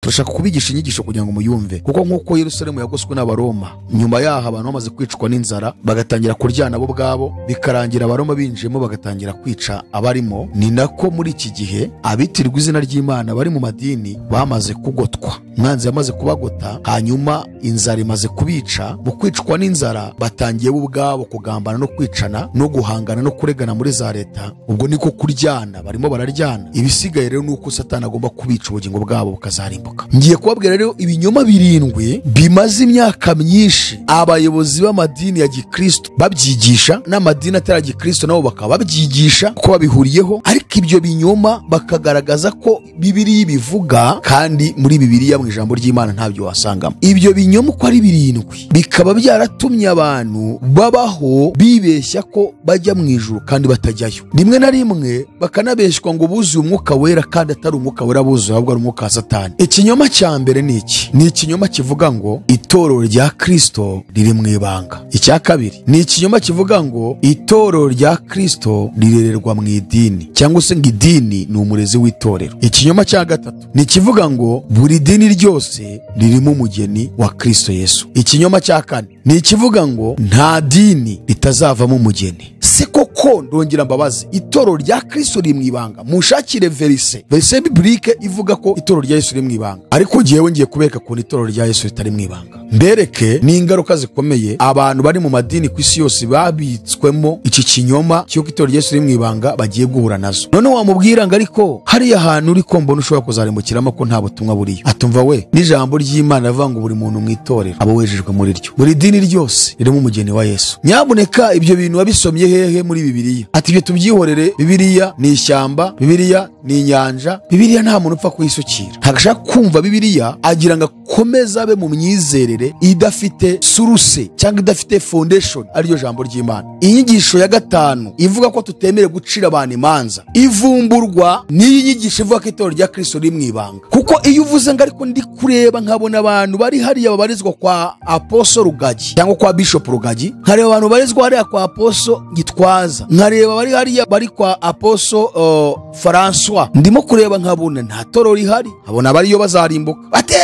turashaka kubigisha inyigisho kugira ngo muyumve kuko nk'uko yerusalemu yagoswe n'abaroma nyuma yaho abantu bamaze kwicwa n'inzara bagatangira kuryana bo ubwabo bikarangira abaroma binjiyemo bagatangira kwica abarimo ni nako muri iki gihe abitirwa izina ry'imana bari mu madini bamaze kugotwa umwanzi yamaze kubagota hanyuma inzara imaze kubica mu kwicwa n'inzara batangiye bo ubwabo kugambana no kwicana no guhangana no kuregana muri za leta ubwo niko kuryana barimo bararyana ibisigaye rero ni uko satani agomba kubica ubugingo bwabo bukazarimbuka ngiye kubabwira rero ibinyoma birindwi bimaze imyaka myinshi abayobozi b'amadini ya gikristo babyigisha n'amadini atari ya gikristo nabo bakaba babyigisha kuko babihuriyeho ariko ibyo binyoma bakagaragaza ko bibiriya ibivuga kandi muri bibiriya mu ijambo ry'imana ntabyo wasangamo ibyo binyoma uko ari birindwi bikaba byaratumye abantu babaho bibeshya ko bajya mu ijuru kandi batajyayo rimwe na rimwe bakanabeshywa ngo buzuye umwuka wera kandi atari umwuka wera buzuye ahubwo ari umwuka wa satani ikinyoma cya mbere ni iki ni ikinyoma kivuga ngo itorero rya kristo riri mu ibanga icya kabiri ni ikinyoma kivuga ngo itorero rya kristo rirererwa mu idini cyangwa se ngo idini ni umurezi w'itorero ikinyoma cya gatatu ni ikivuga ngo buri dini ryose ririmo umugeni wa kristo yesu ikinyoma cya kane ni ikivuga ngo nta dini ritazavamo umugeni se koko ndongera mbabazi itorero rya kristo riri mu ibanga munshakire verise verise biburike ivuga ko itorero rya yesu riri mu ibanga ariko ngewe ngiye kubereka ukuntu itorero rya yesu ritari mu ibanga mbereke n'ingaruka zikomeye abantu bari mu madini ku isi yose babitswemo iki kinyoma cy'uko itorero rya yesu riri mu ibanga bagiye guhura nazo none wamubwira ngo ariko hariya hantu uri kombona ushobora kuzarimbukiramo ko nta butumwa buriyo atumva we n'ijambo ry'imana rivuga ngo buri muntu mu itorero aba wejejwe muri ryo buri dini ryose ririmo umugeni wa yesu nyabuneka ibyo bintu wabisomye hehe hehe muri bibiliya ati ibyo tubyihorere bibiliya ni ishyamba bibiliya ni inyanja bibiliya nta muntu upfa kuyisukira ntagashaka kumva bibiliya agira ngo akomeze abe mu myizerere idafite suruse cyangwa idafite foundation ariryo jambo ry'imana inyigisho ya gatanu ivuga ko tutemerewe gucira abantu imanza ivumburwa n'iyi nyigisho ivuga ko itorero rya kristo riri mu ibanga kuko iyo uvuze ngo ariko ndi kureba nkabona abantu bari hariya babarizwa kwa aposo rugagi cyangwa kwa bishop rugagi nkareba abantu babarizwa hariya kwa aposo gitwaza nkareba bari hariya bari kwa aposo uh, francois ndimo kureba nkabona nta toro rihari nkabona abariyo bazarimbuka ate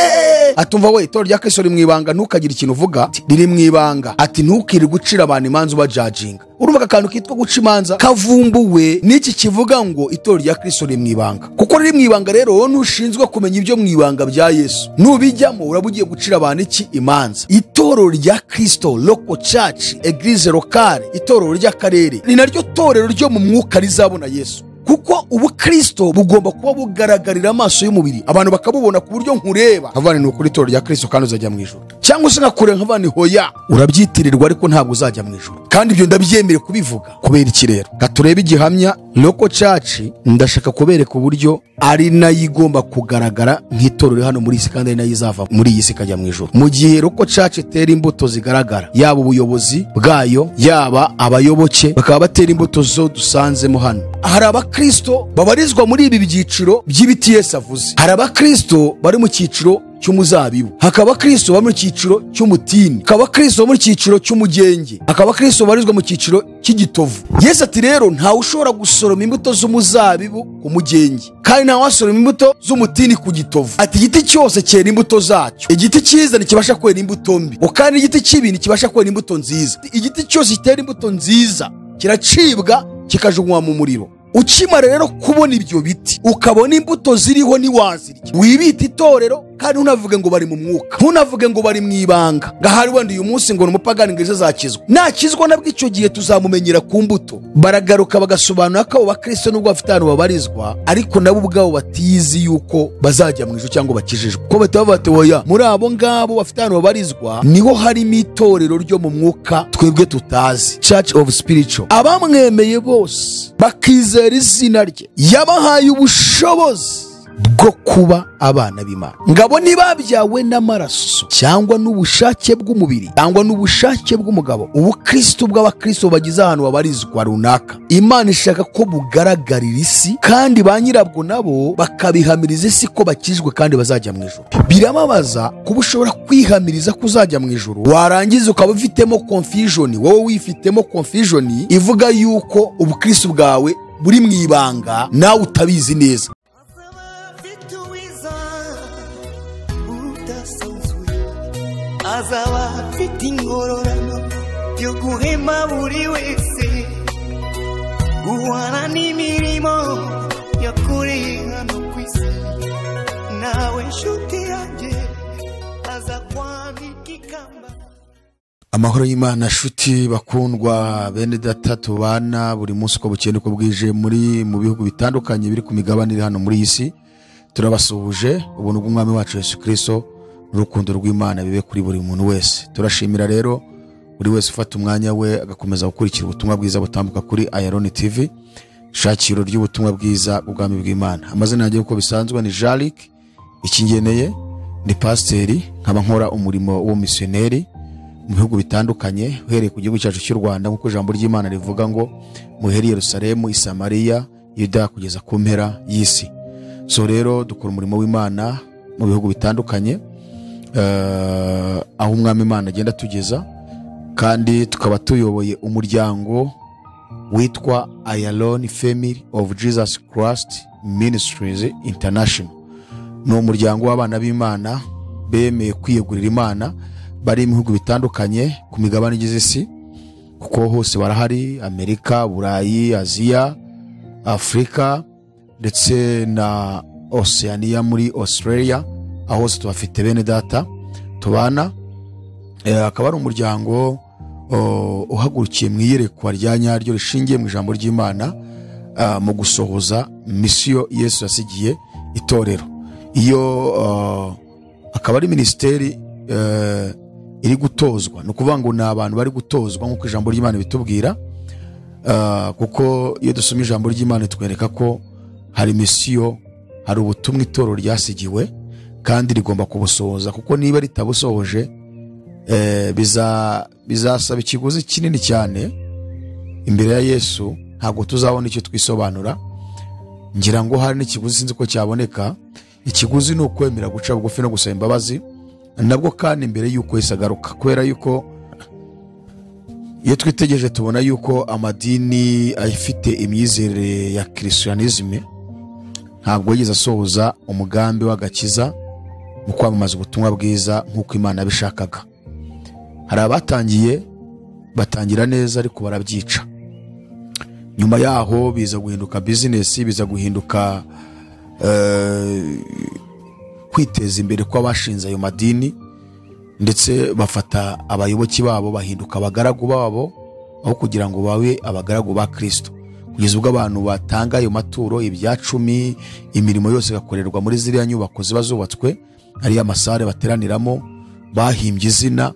atumva we itorero rya kristo riri mu ibanga ntukagire ikintu uvuga riri mu ibanga ati ntukirirwe ucira abantu imanza ubajajinga urumva aka kantu kitwa guca imanza kavumbuwe n'iki kivuga ngo itorero rya kristo riri mu ibanga kuko riri mu ibanga rero wowe ntushinzwe kumenya ibyo mu ibanga bya yesu nubijyamo uraba ugiye gucira abantu iki imanza itorero rya kristo loko church eglise locale itorero ry'akarere ni naryo torero ryo mu mwuka rizabona yesu kuko ubukristo bugomba kuba bugaragarira amaso y'umubiri abantu bakabubona ku buryo nkureba nkavana ni ukuri itorero rya kristo kandi uzajya mu ijoro cyangwa se nkakureba nkavana hoya urabyitirirwa ariko ntabwo uzajya mu ijoro kandi ibyo ndabyemere kubivuga kubera iki rero katurebe igihamya loko caci ndashaka kubereka uburyo ari nayo igomba kugaragara nk'itorero hano muri iyi si kandi ari nayo izava muri iyi si ikajya mu ijoro mu gihe loko caci itera imbuto zigaragara yaba ubuyobozi bwayo yaba abayoboke bakaba batera imbuto zo dusanzemo hano hari abakristo babarizwa muri ibi byiciro by'ibiti yesu avuze hari abakristo bari mu cyiciro cy'umuzabibu hakaba abakristo bari mu cyiciro cy'umutini hakaba abakristo bari mu cyiciro cy'umugenge hakaba abakristo babarizwa mu cyiciro cy'igitovu yesu ati rero ntawe ushobora gusoroma imbuto z'umuzabibu ku mugenge kandi ntawe wasoroma imbuto z'umutini ku gitovu ati igiti cyose cyera imbuto zacyo igiti cyiza ntikibasha kwera imbuto mbi kandi igiti kibi ntikibasha kwera imbuto nziza igiti cyose gitera imbuto nziza kiracibwa kikajugunywa mu muriro ukimara rero kubona ibyo biti ukabona imbuto ziriho ntiwazirya wibita itorero kandi ntunavuge ngo bari mu mwuka ntunavuge ngo bari mu ibanga ngo ahari wenda uyu munsi ngo ni umupagani ngo ejo azakizwa nakizwa nabwo icyo gihe tuzamumenyera ku mbuto baragaruka bagasobanura ko abo bakristo nubwo bafite ahantu babarizwa ariko nabo ubwabo batizi yuko bazajya mu ijoro cyangwa bakijijwe ko bahita bavuga bati oya muri abo ngabo bafite ahantu babarizwa niho harimo itorero ryo mu mwuka twebwe tutazi church of spiritual abamwemeye bose bakizera izina rye yabahaye ubushobozi bwo kuba abana b'imana ngabo ntibabyawe n'amaraso cyangwa n'ubushake bw'umubiri cyangwa n'ubushake bw'umugabo ubukristo bw'abakristo bagize ahantu babarizwa runaka imana ishaka ko bugaragarira isi kandi ba nyirabwo nabo bakabihamiriza isi ko bakijwe kandi bazajya mu ijoro birababaza kuba ushobora kwihamiriza ko uzajya mu ijoro warangiza ukaba ufitemo konfijoni wowe wifitemo konfijoni ivuga yuko ubukristo bwawe buri mu ibanga nawe utabizi neza idasanzuye azaba afite ingororano yo guhema buri wese guhana n'imirimo yakoreye hano ku isi nawe nshuti yanjye aza kwanika ikamba amahoro y'imana nshuti bakundwa bene data tubana buri munsi uko bukeye uko bwije muri mu bihugu bitandukanye biri ku migabane iri hano muri iyi si turabasuhuje ubuntu bw'umwami wacu yesu kirisito n'urukundo rw'imana bibe kuri buri muntu wese turashimira rero buri wese ufata umwanya we agakomeza gukurikira ubutumwa bwiza butambuka kuri ayaroni tivi shakiro ry'ubutumwa bwiza bw'ubwami bw'imana amazina yanjye uko bisanzwe ni jarik ikingeneye ni pasiteri nkaba nkora umurimo w'umumisiyoneri mu bihugu bitandukanye uhereye ku gihugu cyacu cy'u rwanda nk'uko ijambo ry'imana rivuga ngo muhere i yerusalemu isamariya yuda kugeza ku mpera y'isi so rero dukora umurimo w'imana mu bihugu bitandukanye eh, aho umwami imana agenda atugeza kandi tukaba tuyoboye umuryango witwa ayaloni family of jesus christ ministries international ni umuryango w'abana b'imana bemeye kwiyegurira imana bari mu bihugu bitandukanye ku migabane igize isi kuko hose barahari amerika burayi aziya afurika ndetse na oceania muri australia aho hose tubafite bene data tubana Eh, akaba ari umuryango oh, uhagurukiye mu iyerekwa rya nyaryo rishingiye mu ijambo ry'imana ah, mu gusohoza misiyo yesu yasigiye itorero iyo ah, akaba ari minisiteri eh, iri gutozwa ni ukuvuga ngo ni abantu bari gutozwa nk'uko ijambo ry'imana bitubwira Ah, kuko iyo dusoma ijambo ry'imana itwereka ko hari misiyo hari ubutumwa itoro ryasigiwe kandi rigomba kubusohoza kuko niba ritabusohoje eh, biza- bizasaba ikiguzi kinini cyane imbere ya yesu ntabwo tuzabona icyo twisobanura ngira ngo hari n'ikiguzi sinzi ko cyaboneka ikiguzi ni ukwemera guca bugufi no gusaba imbabazi nabwo kandi mbere y'uko yesu agaruka kubera yuko iyo twitegereje tubona yuko amadini afite imyizerere ya kirisiyanizime ntabwo yigeze asohoza umugambi w'agakiza mu kwamamaza ubutumwa bwiza nk'uko imana yabishakaga hari abatangiye batangira neza ariko barabyica nyuma yaho biza guhinduka bizinesi biza guhinduka eh, kwiteza imbere kw'abashinze ayo madini ndetse bafata abayoboke babo bahinduka abagaragu babo aho kugira ngo babe abagaragu ba kirisito kugeza ubwo abantu batanga ayo maturo ibya cumi imirimo yose igakorerwa muri ziriya nyubako ziba zubatswe ariyo amasare bateraniramo bahimbye izina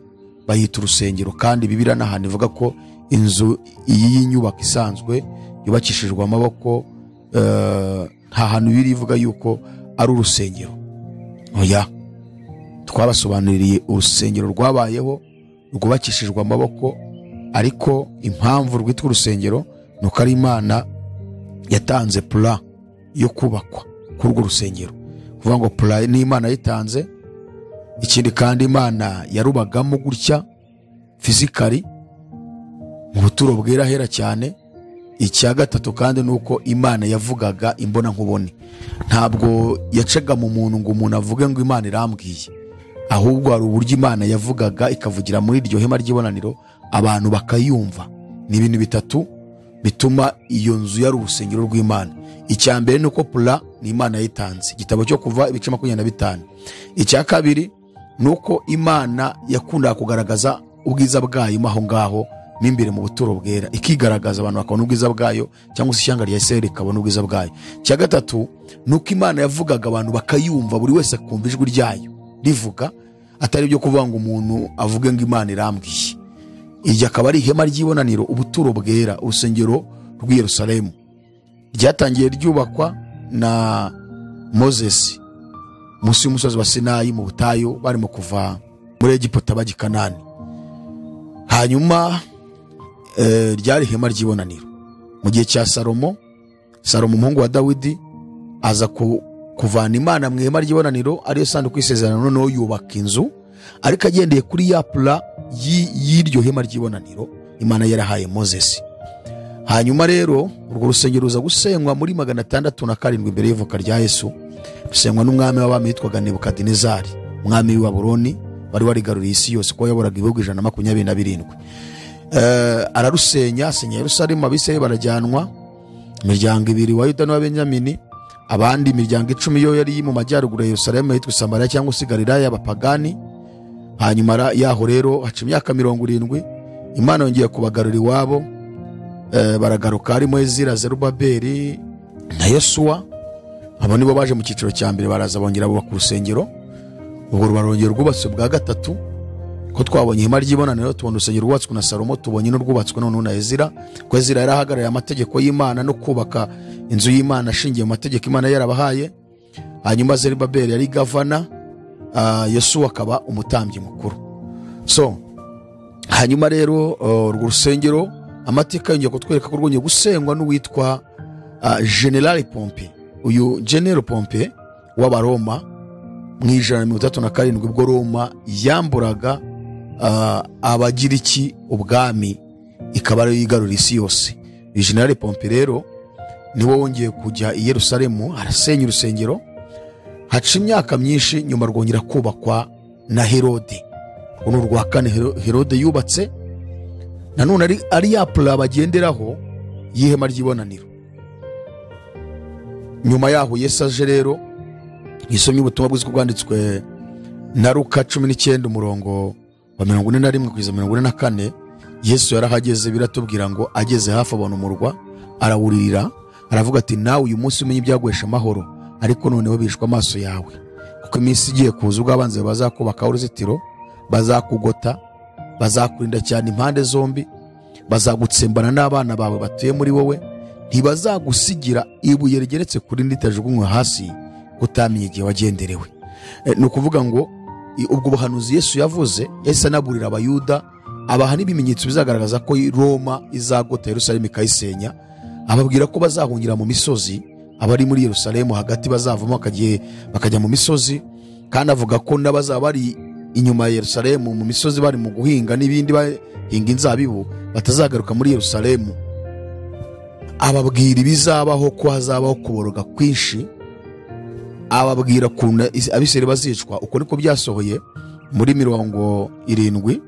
bayita urusengero kandi bibiriya n'ahantu ivuga ko inzu y'iyi nyubako isanzwe yubakishijwe amaboko eh, nta hantu biri ivuga yuko ari urusengero oya twabasobanuriye urusengero rwabayeho rwubakishijwe amaboko ariko impamvu rwitwa urusengero ni uko ari imana yatanze pura yo kubakwa kuri urwo rusengero kuvuga ngo pura ni imana yayitanze ikindi kandi imana yarubagamo gutya fizikari mu buturo bwera hera cyane icya gatatu kandi ni uko imana yavugaga imbona nkubone ntabwo yacaga mu muntu ngo umuntu avuge ngo imana irambwiye ahubwo hari uburyo imana yavugaga ikavugira muri iryo hema ry'ibonaniro abantu bakayumva ni ibintu bitatu bituma iyo nzu yari urusengero rw'imana icya mbere ni uko pura ni imana yayitanze igitabo cyo kuva ibice makumyabiri na bitanu icya kabiri ni uko imana yakundaga kugaragaza ubwiza bwayo mo aho ngaho mo imbere mu buturo bwera ikigaragaza abantu bakabona ubwiza bwayo cyangwa se ishyanga rya isirayeli rikabona ubwiza bwayo icya gatatu ni uko imana yavugaga abantu bakayumva buri wese akumva ijwi ryayo rivuga atari ibyo kuvuga ngo umuntu avuge ngo imana irambwiye iryo akaba ari ihema ry'ibonaniro ubuturo bwera urusengero rw'i yerusalemu ryatangiye ryubakwa na mozesi munsi y'umusozi wa sinayi mu butayu barimo kuva muri egiputa bajya i kanani hanyuma eh, ryari ihema ry'ibonaniro mu gihe cya salomo salomo umuhungu wa dawidi aza ku- kuvana imana mu ihema ry'ibonaniro ariyo sanduku y'isezerano noneho yubaka inzu ariko agendeye kuri ya pura y'i- y'iryo hema ry'ibonaniro imana yarahaye mozesi hanyuma rero urwo rusengero ruza gusenywa muri magana atandatu na karindwi mbere y'ivuka rya yesu rusenywa n'umwami w'abami witwaga nebukadinezari umwami w'i baburoni wari warigaruriye isi yose kuko yayoboraga ibihugu ijana na makumyabiri na birindwi Eh, ararusenya asenya yerusalemu abisirayeli barajyanwa imiryango ibiri wa yuda n'uwa benyamini abandi imiryango icumi yo yari mu majyaruguru ya yerusalemu yitwa samariya cyangwa se galilaya y'abapagani hanyuma ra- yaho rero haca imyaka mirongo irindwi imana yongeye kubagarura iwabo Eh, baragaruka harimo ezira zerubabeli na yosuwa abo nibo baje mu cyiciro cya mbere baraza bongera bubaka urusengero urwo ruba rwongera rwubatswe bwa gatatu ko twabonye ihema ry'ibonaniro tubona urusengero rwubatswe na salomo tubonye n'urwubatswe noneho na ezira ko ezira yari ahagarariye amategeko y'imana no kubaka inzu y'imana ashingiye mu mategeko imana yari yarabahaye hanyuma zerubabeli yari gavana ah, yosuwa akaba umutambyi mukuru so hanyuma rero uh, urwo rusengero amateka yongeye kutwereka ko rwongeye gusengwa n'uwitwa uh, general pompe uyu general pompe w'abaroma mu ijana na mirongo itandatu na karindwi ubwo roma yamburaga uh, abagiriki ubwami ikaba ariyo yigarurira isi yose uyu general pompe rero niwe wongeye kujya i yerusalemu arasenya urusengero haca imyaka myinshi nyuma rwongera kubakwa na herode uru ni urwa kane Hero- herode yubatse nanone ari, ari ya pura bagenderaho y'ihema ry'ibonaniro nyuma yaho yesu aje rero yisomye ubutumwa bwiza bwanditswe na ruka cumi n'icyenda umurongo wa mirongo ine na rimwe kugeza mirongo ine na kane yesu yarahageze biratubwira ngo ageze hafi abona umurwa arawuririra aravuga ati nawe uyu munsi umenye ibyaguhesha amahoro ariko noneho bishwe amaso yawe kuko iminsi igiye kuza ubwo abanzi bawe bazakubakaho uruzitiro bazakugota bazakurinda cyane impande zombi bazagutsembana n'abana bawe batuye muri wowe ntibazagusigira ibuye rigeretse kuri ritajugunywe hasi kuko utamenye igihe wagenderewe Eh, ni ukuvuga ngo i- ubwo buhanuzi yesu yavuze yahise anaburira abayuda abaha n'ibimenyetso bizagaragaza ko i- roma izagota yerusalemu ikayisenya ababwira ko bazahungira mu misozi abari muri yerusalemu hagati bazavamo bakagiye- bakajya mu misozi kandi avuga ko n'abazaba bari inyuma ya yerusalemu mu misozi bari mu guhinga n'ibindi bahinga inzabibu batazagaruka muri yerusalemu ababwira ibizabaho ko hazabaho kuboroga kwinshi ababwira ukuntu abiseri bazicwa uko niko byasohoye muri mirongo irindwi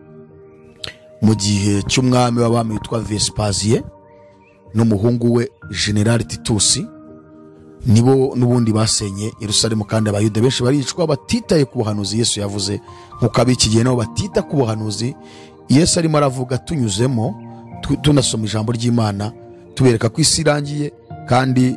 mu gihe cy'umwami w'abami witwa vesipaziye n'umuhungu we generali titusi nibo n'ubundi basenye yerusalemu kandi abayuda benshi baricwa batitaye ku buhanuzi yesu yavuze nk'uko ab'iki gihe nabo batita ku buhanuzi yesu arimo aravuga tunyuzemo tu- tunasoma ijambo ry'imana tubereka ko isi irangiye kandi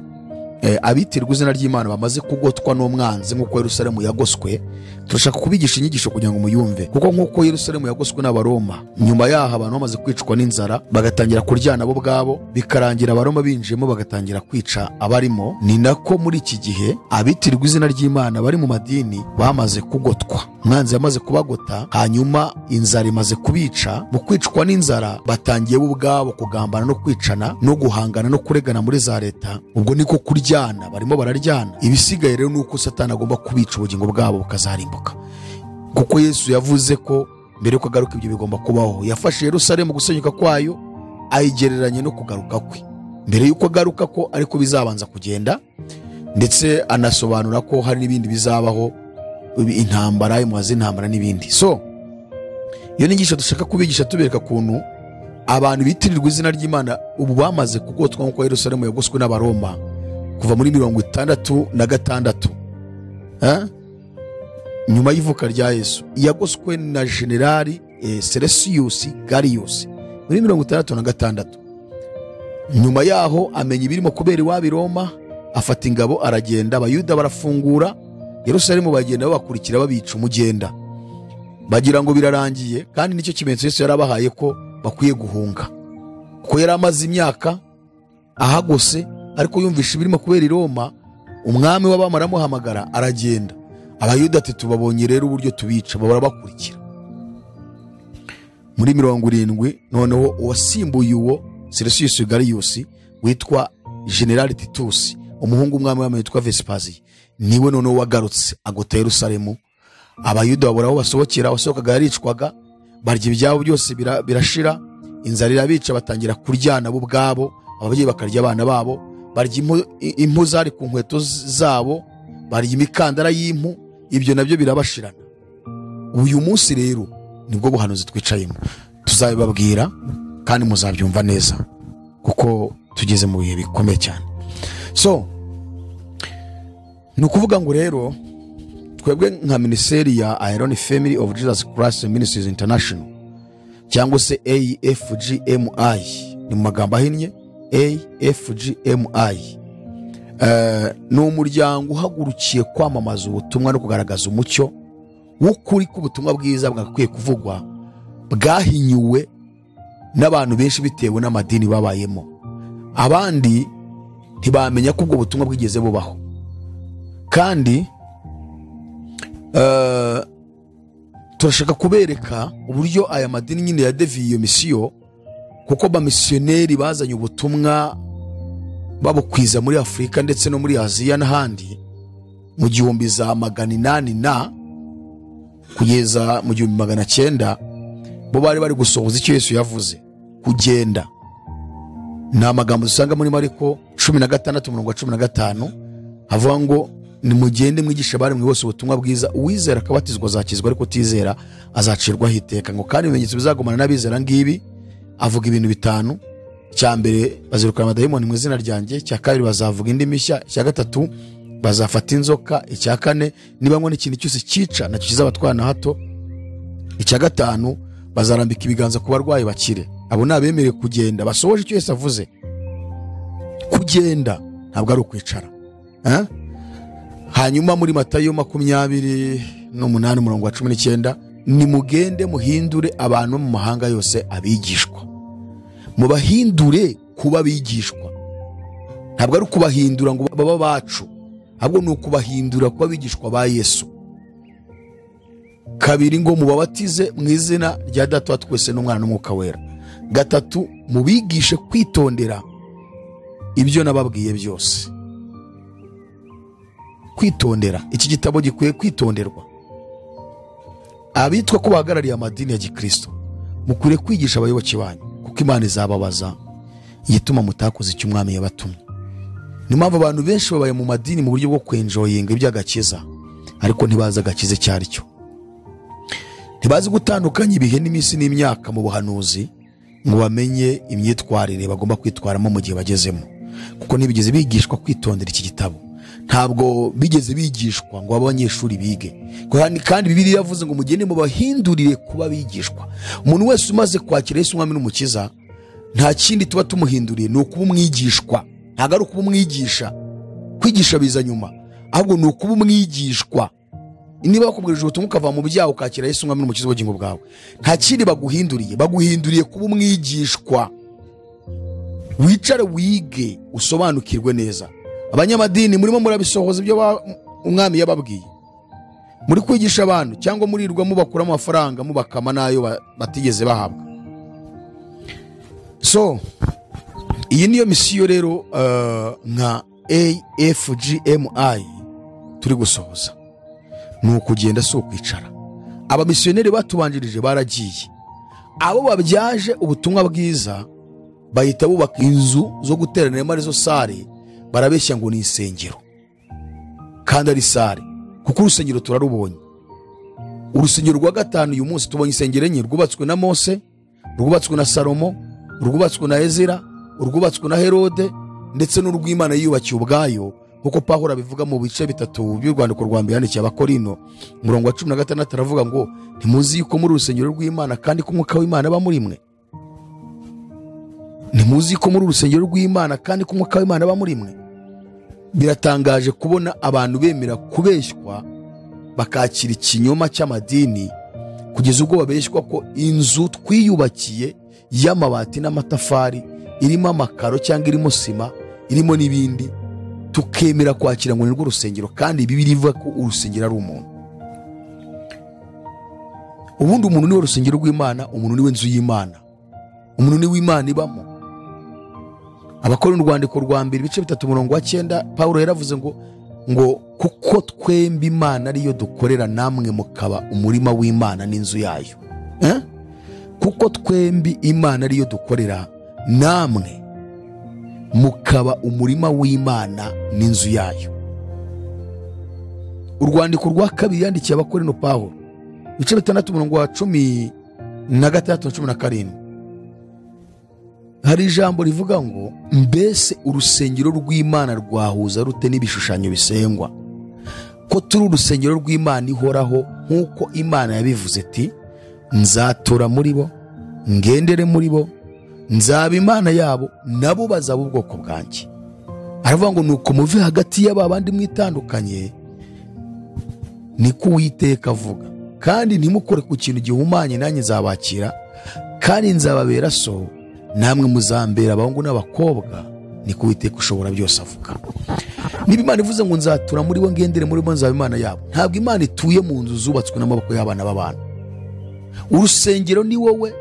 eh, abitirwa izina ry'imana bamaze kugotwa n'umwanzi nk'uko yerusalemu yagoswe turashaka kubigisha inyigisho kugira ngo muyumve kuko nk'uko yerusalemu yagoswe n'abaroma nyuma yaho abantu bamaze kwicwa n'inzara bagatangira kuryana bo ubwabo bikarangira abaroma binjiyemo bagatangira kwica abarimo ni nako muri iki gihe abitirwa izina ry'imana bari mu madini bamaze kugotwa umwanzi yamaze kubagota hanyuma inzara imaze kubica mu kwicwa n'inzara batangiye bo ubwabo kugambana no kwicana no guhangana no kuregana muri za leta ubwo niko kuryana barimo bararyana ibisigaye rero ni uko satani agomba kubica ubugingo bwabo bukazarimbuka kuko yesu yavuze ko mbere yuko agaruka ibyo bigomba kubaho yafashe yerusalemu gusenyuka kwayo ayigereranya no kugaruka kwe mbere yuko agaruka ko ariko bizabanza kugenda ndetse anasobanura ko hari n'ibindi bizabaho ibi- intambara imuha z'intambara n'ibindi so iyo ni inyigisho dushaka kubigisha tubereka ukuntu abantu bitirirwa izina ry'imana ubu bamaze kugotwa nk'uko yerusalemu yagoswe n'abaroma kuva muri mirongo itandatu na gatandatu Eh? nyuma y'ivuka rya yesu yagoswe na generali eh, seresiyusi gariyusi muri mirongo itandatu na gatandatu nyuma yaho amenya ibirimo kubera iwabo i roma afata ingabo aragenda abayuda barafungura yerusalemu bagenda babakurikira babica umugenda bagira ngo birarangiye kandi nicyo kimenyetso yesu yarabahaye ko bakwiye guhunga kuko yari amaze imyaka ahagose ariko yumvisha ibirimo kubera i roma umwami w'abami aramuhamagara aragenda abayuda ati tubabonye rero uburyo tubica baba barabakurikira muri mirongo irindwi noneho uwasimbuye uwo seresiyusi gariyusi witwa generali titusi umuhungu w'umwami w'abami witwa vesipaziye niwe noneho wagarutse agota yerusalemu abayuda babura aho basohokera abasohokaga yaricwaga barya ibyabo byose bira- birashira inzara irabica batangira kuryana bo ubwabo ababyeyi bakarya abana babo barya impu- i- impu zari ku nkweto z- zabo barya imikandara y'impu ibyo nabyo birabashirana uyu munsi rero nibwo buhanuzi twicayemo tuzabibabwira kandi muzabyumva neza kuko tugeze mu bihe bikomeye cyane so ni ukuvuga ngo rero twebwe nka minisiteri ya ayironi family of jesus christ ministries international cyangwa se afgmi ni mu magambo ahinnye afgmi Eh, ni umuryango uhagurukiye kwamamaza ubutumwa no kugaragaza umucyo w'ukuri k'ubutumwa bwiza bwakwiye kuvugwa bwahinyuwe n'abantu benshi bitewe n'amadini babayemo abandi ntibamenya ko ubwo butumwa bwigeze bubaho kandi eh, turashaka kubereka uburyo aya madini nyine yadeviye iyo misiyo kuko abamisiyoneri bazanye ubutumwa babukwiza muri afurika ndetse no muri aziya n'ahandi mu gihumbi za magana inani na kugeza mu gihumbi magana cyenda bo bari bari gusohoza icyo yesu yavuze kugenda ni amagambo dusanga muri mariko cumi na gatandatu umurongo wa cumi na gatanu havuga ngo nimugende mwigisha abari mwe bose ubutumwa bwiza uwizera akabatizwa azakizwa ariko utizera azacirwaho iteka ngo kandi ibimenyetso bizagumana n'abizera ngibi avuga ibintu bitanu cya mbere bazirukana amadayimoni mu izina ryanjye icya kabiri bazavuga indi mishya icya gatatu bazafata inzoka icya kane niba nywa n'ikintu cyose cyica nacyo kizabatwara na hato icya gatanu bazarambika ibiganza ku barwayi bakire abo ni abemerewe kugenda basohoje icyo yose avuze kugenda ntabwo ari ukwicara Eh? hanyuma muri matayo makumyabiri n'umunani umurongo wa cumi n'icyenda nimugende muhindure abantu bo mu mahanga yose abigishwa mubahindure kuba abigishwa ntabwo ari ukubahindura ngo baba abacu ahubwo ni ukubahindura kuba abigishwa ba yesu kabiri ngo mubabatize mu izina rya data wa twese n'umwana n'umwuka wera gatatu mubigishe kwitondera ibyo nababwiye byose kwitondera iki gitabo gikwiye kwitonderwa abitwa ko bahagarariye amadini ya gikristo mukwiriye kwigisha abayoboke banyu kuko imana izababaza igituma mutakoze icyo umwami yabatumye niyo mpamvu abantu benshi babaye mu madini mu buryo bwo kwenjoyinga iby'agakiza ariko ntibazi agakiza icyo ari cyo ntibazi gutandukanya ibihe n'iminsi n'imyaka mu buhanuzi ngo bamenye imyitwarire bagomba kwitwaramo mu gihe bagezemo kuko ntibigeze bigishwa kwitondera iki gitabo ntabwo bigeze bigishwa ngo babe abanyeshuri bige kandi kandi bibiri yavuze ngo mugende mubahindurire kuba bigishwa umuntu wese umaze kwakira yesu umwami n'umukiza nta kindi tuba tumuhinduriye ni ukuba umwigishwa ntabwo ari ukuba umwigisha kwigisha biza nyuma ahubwo ni ukuba umwigishwa niba bakubwirije ubutumwa ukava mu byaha ukakira yesu umwami n'umukiza w'ubugingo bwawe nta kindi baguhinduriye baguhinduriye kuba umwigishwa wicare wige usobanukirwe neza abanyamadini murimo murabisohoza ibyo ba- umwami yababwiye muri kwigisha abantu cyangwa murirwa mubakura amafaranga mubakama n'ayo ba- batigeze bahabwa so iyi niyo misiyo rero eh, nka afgmi turi gusohoza ni ukugenda si ukwicara abamisiyoneri batubanjirije baragiye abo babyaje ubutumwa bwiza bahita bubaka inzu zo guteraniramo arizo sare barabeshya ngo ni insengero kandi ari sare kuko urusengero turarubonye urusengero rwa gatanu uyu munsi tubonye insengero enye rwubatswe na mose rwubatswe na salomo rwubatswe na ezira rwubatswe na herode ndetse n'urw'imana yiyubakiye ubwayo nk'uko pahura abivuga mu bice bitatu by'urwandiko rwa mbere yandikiye abakorino umurongo wa cumi na gatandatu aravuga ngo ntimuzi yuko muri urusengero rw'imana kandi ko umwuka w'imana aba muri mwe ntimuzi ko muri urusengero rw'imana kandi ko umwuka w'imana aba muri mwe biratangaje kubona abantu bemera kubeshywa bakakira ikinyoma cy'amadini kugeza ubwo babeshywa ko inzu twiyubakiye y'amabati n'amatafari irimo amakaro cyangwa irimo sima irimo n'ibindi tukemera kwakira ngo ni rwo rusengero kandi bibiri ivuga ko urusengero ari umuntu ubundi umuntu niwe rusengero rw'imana umuntu niwe nzu y'imana umuntu niwe imana ibamo abakora urwandiko rwa mbere ibice bitatu umurongo wa cyenda paul yaravuze ngo ngo kuko twembi imana ariyo dukorera namwe mukaba umurima w'imana n'inzu yayo Eh? kuko twembi imana ariyo dukorera namwe mukaba umurima w'imana n'inzu yayo urwandiko rwa kabiri yandikiye abakorino pawulo ibice bitandatu umurongo wa cumi na gatandatu na cumi na karindwi hari ijambo rivuga ngo mbese urusengero rw'imana rwahuza rute n'ibishushanyo bisengwa ko turi urusengero rw'imana ihoraho nk'uko imana yabivuze ati nzatura muri bo ngendere muri bo nzaba imana yabo nabo bazaba ubwoko bwanjye aravuga ngo nuko muve hagati y'aba bandi mwitandukanye niko uwiteka avuga kandi ntimukore ku kintu gihumanye nanjye nzabakira kandi nzababera so namwe muzambera abahungu n'abakobwa niko uwiteka ushobora byose avuga niba imana ivuze ngo nzatura muri bo ngendere muri bo nzaba imana yabo ntabwo imana ituye mu nzu zubatswe n'amaboko y'abana b'abantu urusengero ni wowe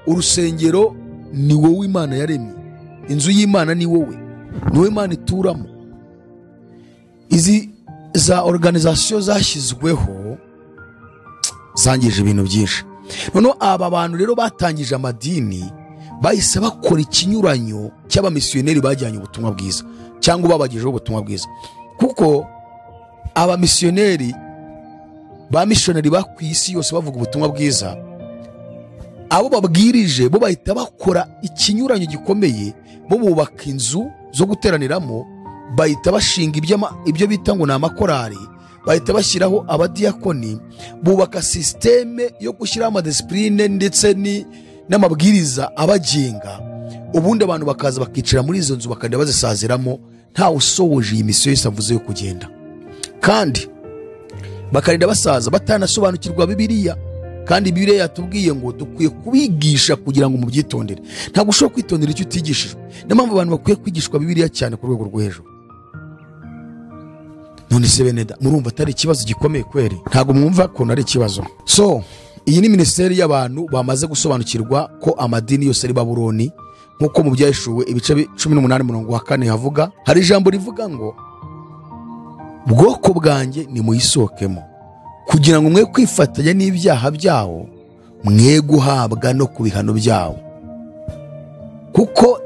urusengero ni wowe imana yaremye inzu y'imana ni wowe ni wowe imana ituramo izi za oruganizasiyo zashyizweho zangije ibintu byinshi noneho aba bantu rero batangije amadini bahise bakora ikinyuranyo cy'abamisiyoneri bajyanye ubutumwa bwiza cyangwa babagejeho ubutumwa bwiza kuko abamisiyoneri ba mishonari ku isi yose bavuga ubutumwa bwiza abo babwirije bo bahita bakora ikinyuranyo gikomeye bo bubaka inzu zo guteraniramo bahita bashinga ibyo bita ngo ni amakorari bahita bashyiraho abadiyakoni bubaka sisiteme yo gushyiraho amadisipurine ndetse n'amabwiriza abagenga ubundi abantu bakaza bakicara muri izo nzu bakajya bazisaziramo ntawe usohoje iyi misiyo yose avuze yo kugenda kandi bakarinda basaza batanasobanukirwa bibiriya kandi bibiriya yatubwiye ngo dukwiye kubigisha kugira ngo mubyitondere ntabwo ushobora kwitondera icyo utigishijwe niyo mpamvu abantu bakwiye kwigishwa bibiriya cyane ku rwego rwo hejuru none se beneda murumva atari ikibazo gikomeye kweri ntabwo mwumva ukuntu ari ikibazo so iyi ni minisiteri y'abantu bamaze gusobanukirwa ko amadini yose ari baburoni nk'uko mu byashuwe ibice cumi n'umunani murongo wa kane havuga hari ijambo rivuga ngo bwoko bwanjye nimuyisohokemo kugira ngo mwe kwifatanya n'ibyaha byawo mwe guhabwa no ku bihano byawo kuko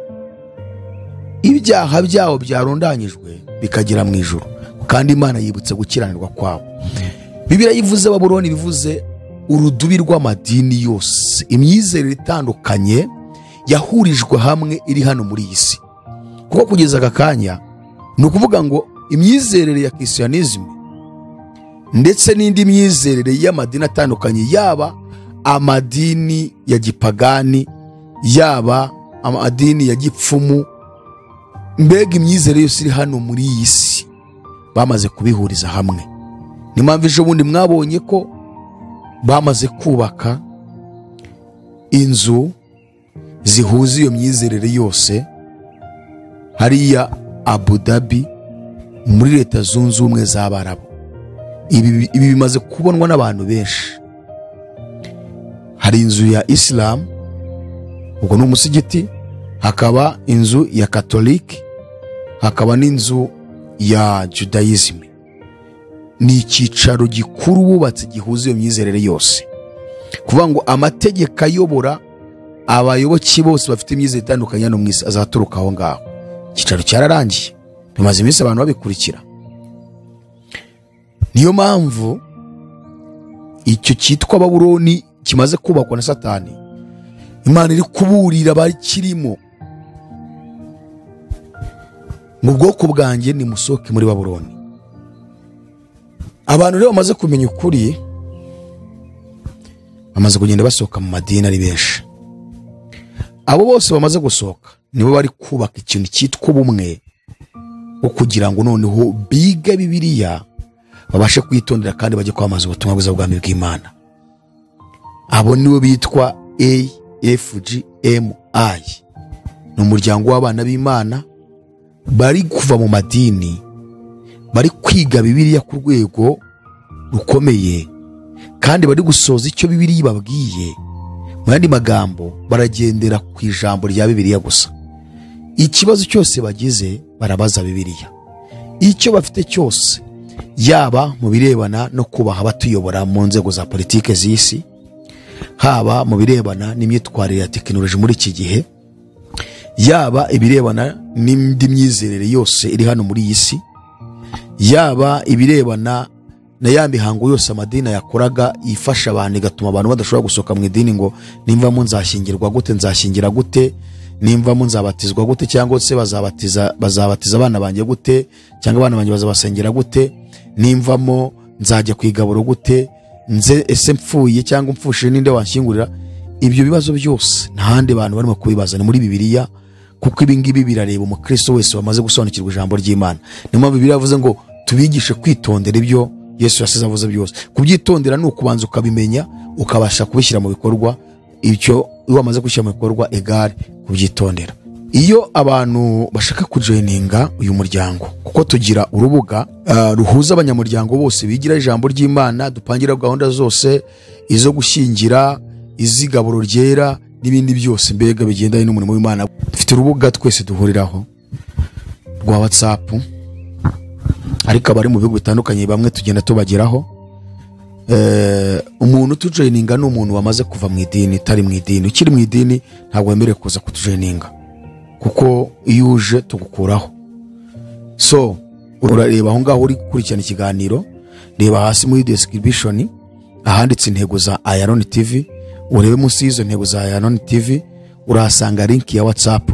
ibyaha byawo byarundanyijwe bikagera mu ijoro kandi imana yibutse gukiranirwa kwabo bibiriya yivuze baburoni bivuze urudubi rw'amadini yose imyizerere itandukanye yahurijwe hamwe iri hano muri iyi si kuko kugeza aka kanya ni ukuvuga ngo imyizerere ya kisiyanizime ndetse n'indi myizerere y'amadini atandukanye yaba amadini ya gipagani yaba amadini ya gipfumu mbega imyizerere yose iri hano muri iyi si bamaze kubihuriza hamwe ni mpamvu ejo bundi mwabonye ko bamaze kubaka inzu zihuza iyo myizerere yose hariya abudabi muri leta zunze ubumwe z'abarabu ibi bimaze kubonwa n'abantu benshi hari inzu ya isilamu ubwo ni umusigiti hakaba inzu ya katolike hakaba n'inzu ya judayizime ni icyicaro gikuru bubatse gihuza iyo myizerere yose kuvuga ngo amategeko ayobora abayoboke bose bafite imyizerere itandukanye hano mu isi azaturuka aho ngaho icyicaro cyararangiye bimaze iminsi abantu babikurikira niyo mpamvu icyo cyitwa baburoni kimaze kubakwa na satani imana iri kuburira abakirimo mu bwoko bwanjye ni musohoke muri baburoni abantu rero bamaze kumenya ukuri bamaze kugenda basohoka mu madini ari benshi abo bose bamaze gusohoka nibo bari kubaka ikintu cyitwa ubumwe wo kugira ngo noneho biga bibiriya babashe kwitondera kandi bajye kwamamaza ubutumwa bwiza bw'ubwami bw'imana abo nibo bitwa afgmi ni umuryango w'abana b'imana bari kuva mu madini bari kwiga bibiriya ku rwego rukomeye kandi bari gusoza icyo bibiriya ibabwiye mu yandi magambo baragendera ku ijambo rya bibiriya gusa ikibazo cyose bagize barabaza bibiriya icyo bafite cyose yaba mu birebana no kubaha abatuyobora mu nzego za politiki z'isi haba mu birebana n'imyitwarire ya tekinoloji muri iki gihe yaba ibirebana n'indi myizerere yose iri hano muri iyi si yaba ibirebana na ya mihango yose amadini yakoraga ifasha abantu igatuma abantu badashobora gusohoka mu idini ngo nimvamo nzashyingirwa gute nzashyingira gute nimvamo nzabatizwa gute cyangwa se bazabatiza bazabatiza abana banjye gute cyangwa abana banjye bazabasengera gute nimvamo nzajya ku igaburo gute nze ese mfuye cyangwa mfushije ninde wanshyingurira ibyo bibazo byose nta handi bantu barimo kubibaza ni muri bibiliya kuko ibi ngibi birareba umukristo wese wamaze gusobanukirwa ijambo ry'imana niyo mpamvu bibiliya yavuze ngo tubigishe kwitondera ibyo yesu yasize avuze byose kubyitondera ni ukubanza ukabimenya ukabasha kubishyira mu bikorwa icyo iyo wamaze gushyira mu bikorwa egare kubyitondera iyo abantu bashaka kujoyininga uyu muryango kuko tugira urubuga ah, ruhuza abanyamuryango bose bigira ijambo ry'imana dupangira gahunda zose izo gushyingira iz'igaburo ryera n'ibindi byose mbega bigendanye n'umurimo w'imana dufite urubuga twese duhuriraho rwa watsapu ariko abari mu bihugu bitandukanye bamwe tugenda tubageraho Eh, umuntu utujoyininga ni umuntu wamaze kuva mu idini utari mu idini ukiri mu idini ntabwo wemerewe kuza kutujoyininga kuko iyo uje tugukuraho so urareba aho ngaho uri gukurikirana ikiganiro reba hasi muri description ahanditse intego za Iron TV urebe munsi y'izo ntego za Iron TV urahasanga link ya WhatsApp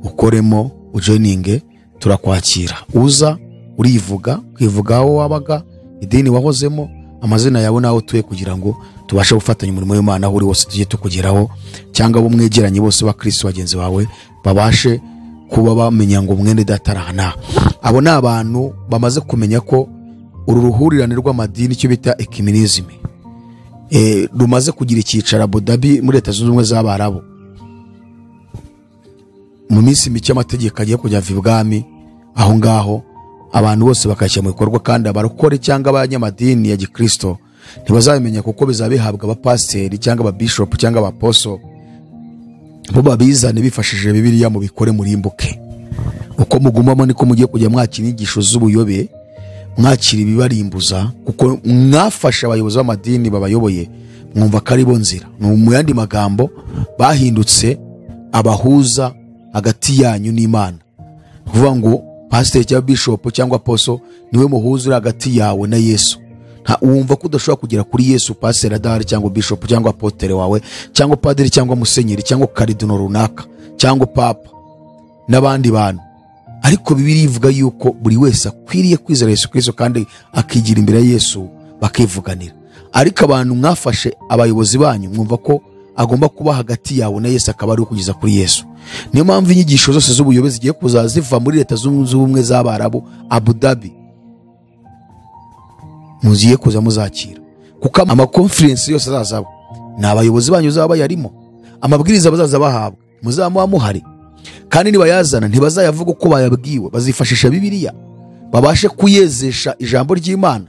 ukoremo ujoininge turakwakira uza urivuga kwivuga aho wabaga idini wahozemo amazina yawe n'aho utuye kugira ngo tubashe gufatanya umurimo w'imana aho uri wose tujye tukugeraho cyangwa abo mwegeranye bose bakirisi bagenzi bawe babashe kuba bamenya ngo mwene data araha n'aha abo ni abantu bamaze kumenya ko uru ruhurirane rw'amadini icyo bita ekiminizime Eh, rumaze kugira icyicaro abudabi muri leta zunze ubumwe z'abarabu mu minsi mike amategeko agiye kujya ava ibwami aho ngaho abantu bose bakashyira mu bikorwa kandi abarokore cyangwa abanyamadini ya gikristo ntibazabimenya kuko bizaba bihabwa abapasiteri cyangwa ababishopu cyangwa abaposo bo babizane bifashishije bibiliya mubikore murimbuke uko mugumamo niko mugiye kujya mwakira inyigisho z'ubuyobe mwakira ibibarimbuza kuko mwafashe abayobozi b'amadini babayoboye mwumva ko ari bo nzira Ni mu yandi magambo bahindutse abahuza hagati yanyu n'imana ni ukuvuga ngo pasiteri cyangwa bishopu cyangwa poso niwe muhuza uri hagati yawe na yesu Nta- wumva ko udashobora kugera kuri yesu pasiteri adahari cyangwa bishopu cyangwa apotere wawe cyangwa padiri cyangwa musenyeri cyangwa karidino runaka cyangwa papa n'abandi bantu ariko bibiri ivuga yuko buri wese akwiriye kwizera yesu kirisito kandi akigira imbere ya yesu bakivuganira ariko abantu mwafashe abayobozi banyu mwumva ko agomba kuba hagati yawe na yesu akaba ari ukugeza kuri yesu niyo mpamvu inyigisho zose z'ubuyobozi zigiye kuza ziva muri leta zunze ubumwe z'abarabu abu dhabi mugiye kuza muzakira kuko amakonferensi yose azazaba ni abayobozi banyu bazaba bayarimo amabwiriza bazaza bahabwa muzaba muba muhari kandi nibayazana ntibazayavuga uko bayabwiwe bazifashisha bibiliya babashe kuyezesha ijambo ry'imana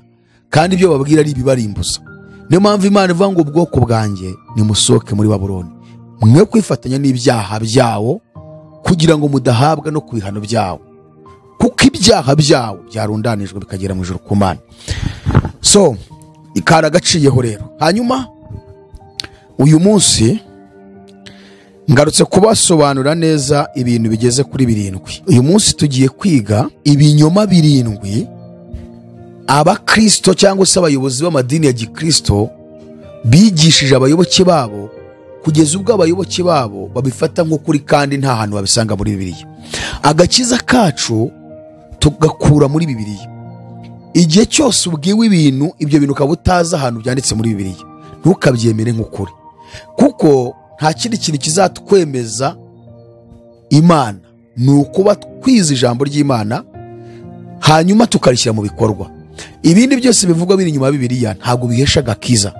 kandi ibyo bababwira ari ibibarimbuza niyo mpamvu imana ivuga ngo ubwoko bwanjye nimusohoke muri babuloni mwe kwifatanya n'ibyaha byawo kugira ngo mudahabwa no ku bihano byawo kuko ibyaha byawo byarundanijwe bikagera mu ijoro ku mana so karagaciyeho rero hanyuma uyu munsi ngarutse kubasobanurira neza ibintu bigeze kuri birindwi uyu munsi tugiye kwiga ibinyoma birindwi abakristo cyangwa se abayobozi b'amadini ya gikristo bigishije abayoboke babo kugeza ubwo abayoboke babo babifata nk'ukuri kandi nta hantu babisanga muri bibiliya agakiza kacu tugakura muri bibiliya igihe cyose ubwiwe ibintu ibyo bintu ukaba utazi ahantu byanditse muri bibiliya ntukabyemere nk'ukuri kuko nta kindi kintu kizatwemeza imana ni ukuba twize ijambo ry'imana hanyuma tukarishyira mu bikorwa ibindi byose bivugwa biri inyuma ya bibiliya ntabwo bihesha agakiza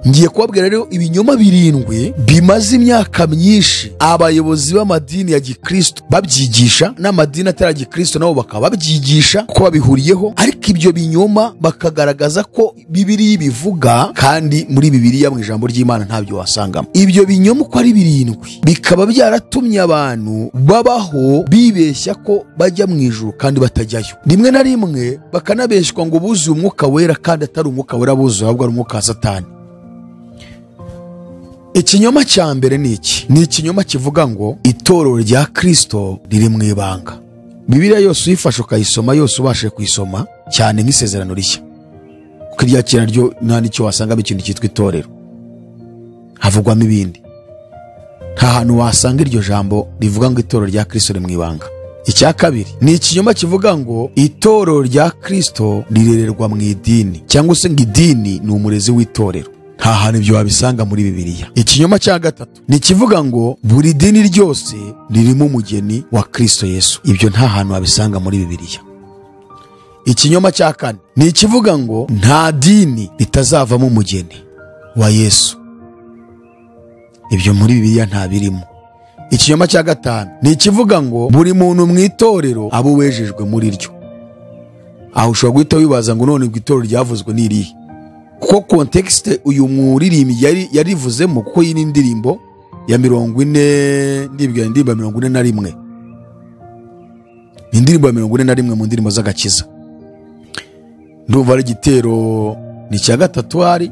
ngiye kubabwira rero ibinyoma birindwi bimaze imyaka myinshi abayobozi b'amadini ya gikristo babyigisha n'amadini atari ya gikristo nabo bakaba babyigisha kuko babihuriyeho ariko ibyo binyoma bakagaragaza ko bibiliya ibivuga kandi muri bibiliya mu ijambo ry'imana ntabyo wasangamo ibyo binyoma uko ari birindwi bikaba byaratumye abantu babaho bibeshya ko bajya mu ijuru kandi batajyayo rimwe na rimwe bakanabeshywa ngo buzuye umwuka wera kandi atari umwuka wera buzuye ahubwo ari umwuka wa satani ikinyoma cya mbere ni iki ni ikinyoma kivuga ngo itorero rya kristo riri mu ibanga bibiliya yose uyifashe ukayisoma yose ubashije kuyisoma cyane nk'isezerano rishya kuko irya kera ryo nta n'icyo wasangamo ikintu cyitwa itorero havugwamo ibindi nta hantu wasanga iryo jambo rivuga ngo itorero rya kirisito riri mu ibanga icya kabiri ni ikinyoma kivuga ngo itorero rya kirisito rirererwa mu idini cyangwa se ngo idini ni umurezi w'itorero nta hantu ibyo wabisanga muri bibiliya ikinyoma cya gatatu ni ikivuga ngo buri dini ryose ririmo umugeni wa kirisito yesu ibyo nta hantu wabisanga muri bibiliya ikinyoma cya kane ni ikivuga ngo nta dini ritazavamo umugeni wa yesu ibyo muri bibiliya nta birimo ikinyoma cya gatanu ni ikivuga ngo buri muntu mu itorero aba uwejejwe muri ryo aho ushobora guhita wibaza ngo none ubwo itorero ryavuzwe ni irihe kuko kontekisite uyu muririmbyi yari yarivuzemo kuko iyi ni indirimbo ya mirongo ine ndibwira indirimbo ya mirongo ine na rimwe ni indirimbo ya mirongo ine na rimwe mu ndirimbo z'agakiza ndumva ari igitero ni icya gatatu hari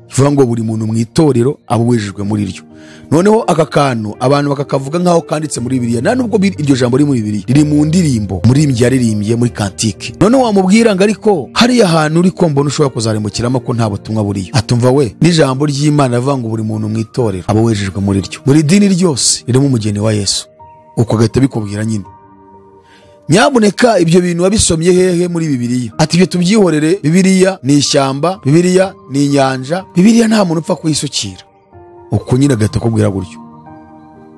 kivuga ngo buri muntu mu itorero aba uwejejwe muri ryo noneho aka kantu abantu bakakavuga nk'aho kanditse muri bibiliya nta nubwo bi- iryo jambo riri muri bibiliya riri mu ndirimbo muririmbyi yaririmbye muri kantike noneho wamubwira ngo ariko hariya hantu uri kombona ushobora kuzaremukiramo ko nta butumwa buriyo atumva we n'ijambo ry'imana rivuga ngo buri muntu mu itorero aba wejejwe muri ryo buri dini ryose ririmo umugeni wa yesu uko agahita bikubwira nyine nyabuneka ibyo bintu wabisomye hehe muri bibiliya ati ibyo tubyihorere bibiliya ni ishyamba bibiliya ni inyanja bibiliya nta muntu upfa kuyisukira uko nyine agahita akubwira gutyo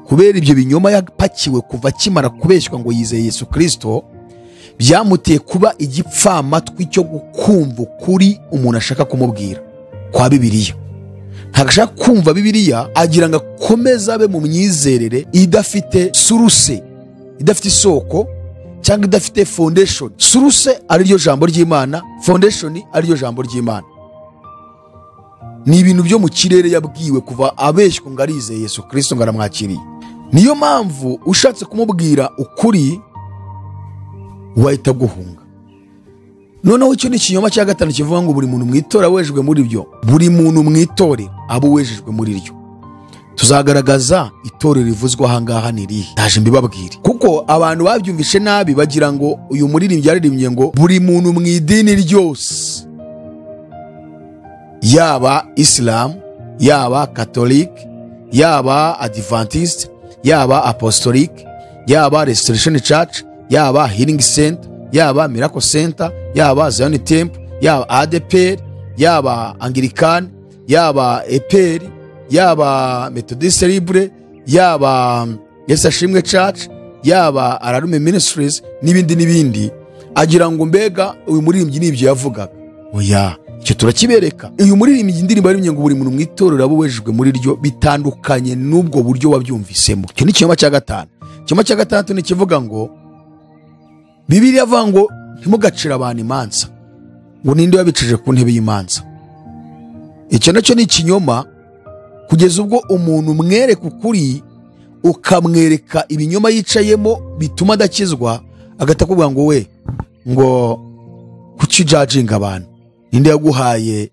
kubera ibyo binyoma yapakiwe kuva akimara kubeshywa ngo yizeye yesu kirisito byamuteye kuba igipfamatwi cyo gukumva ukuri umuntu ashaka kumubwira kwa bibiliya ntabwo ashaka kumva bibiliya agira ngo akomeze abe mu myizerere idafite suruse idafite isoko cyangwa idafite foundation suruse ari ryo jambo ry'imana foundation ari ryo jambo ry'imana ni ibintu byo mu kirere yabwiwe kuva abeshywa ngo arizeye yesu kirisito ngo aramwakiriye niyo mpamvu ushatse kumubwira ukuri wahita guhunga noneho icyo ni ikinyoma cya gatanu kivuga ngo buri muntu mu itora wejejwe muri byo buri muntu mu itorero aba uwejejwe muri ryo tuzagaragaza itorero rivuzwa ahangaha ni irihe ndaje mbibabwire kuko abantu babyumvishe nabi bagira ngo uyu muririmbyi yaririmbye ngo buri muntu mu idini ryose yaba isilamu yaba katolike yaba adivantisite yaba apostolike yaba restoration church yaba healing center yaba miracle center yaba zion temple yaba adeperi yaba angirikani yaba eperi yaba methodiste libre yaba yesu ashimwe church yaba ararume ministries n'ibindi n'ibindi agira ngo mbega uyu muririmbyi ni ibyo yavugaga oya icyo turakibereka uyu muririmbyi indirimbo yaririmye ngo buri muntu mu itorero aba uwejejwe muri ryo bitandukanye n'ubwo buryo wabyumvisemo icyo ni ikinyoma cya gatanu ikinyoma cya gatandatu ni ikivuga ngo bibiri avuga ngo ntimugacire abantu imanza ngo ninde wabicije ku ntebe y'imanza icyo nacyo ni ikinyoma kugeza ubwo umuntu umwereka ukuri ukamwereka ibinyoma yicayemo bituma adakizwa agahita akubwira ngo we ngo kuki ujajinga abantu ninde yaguhaye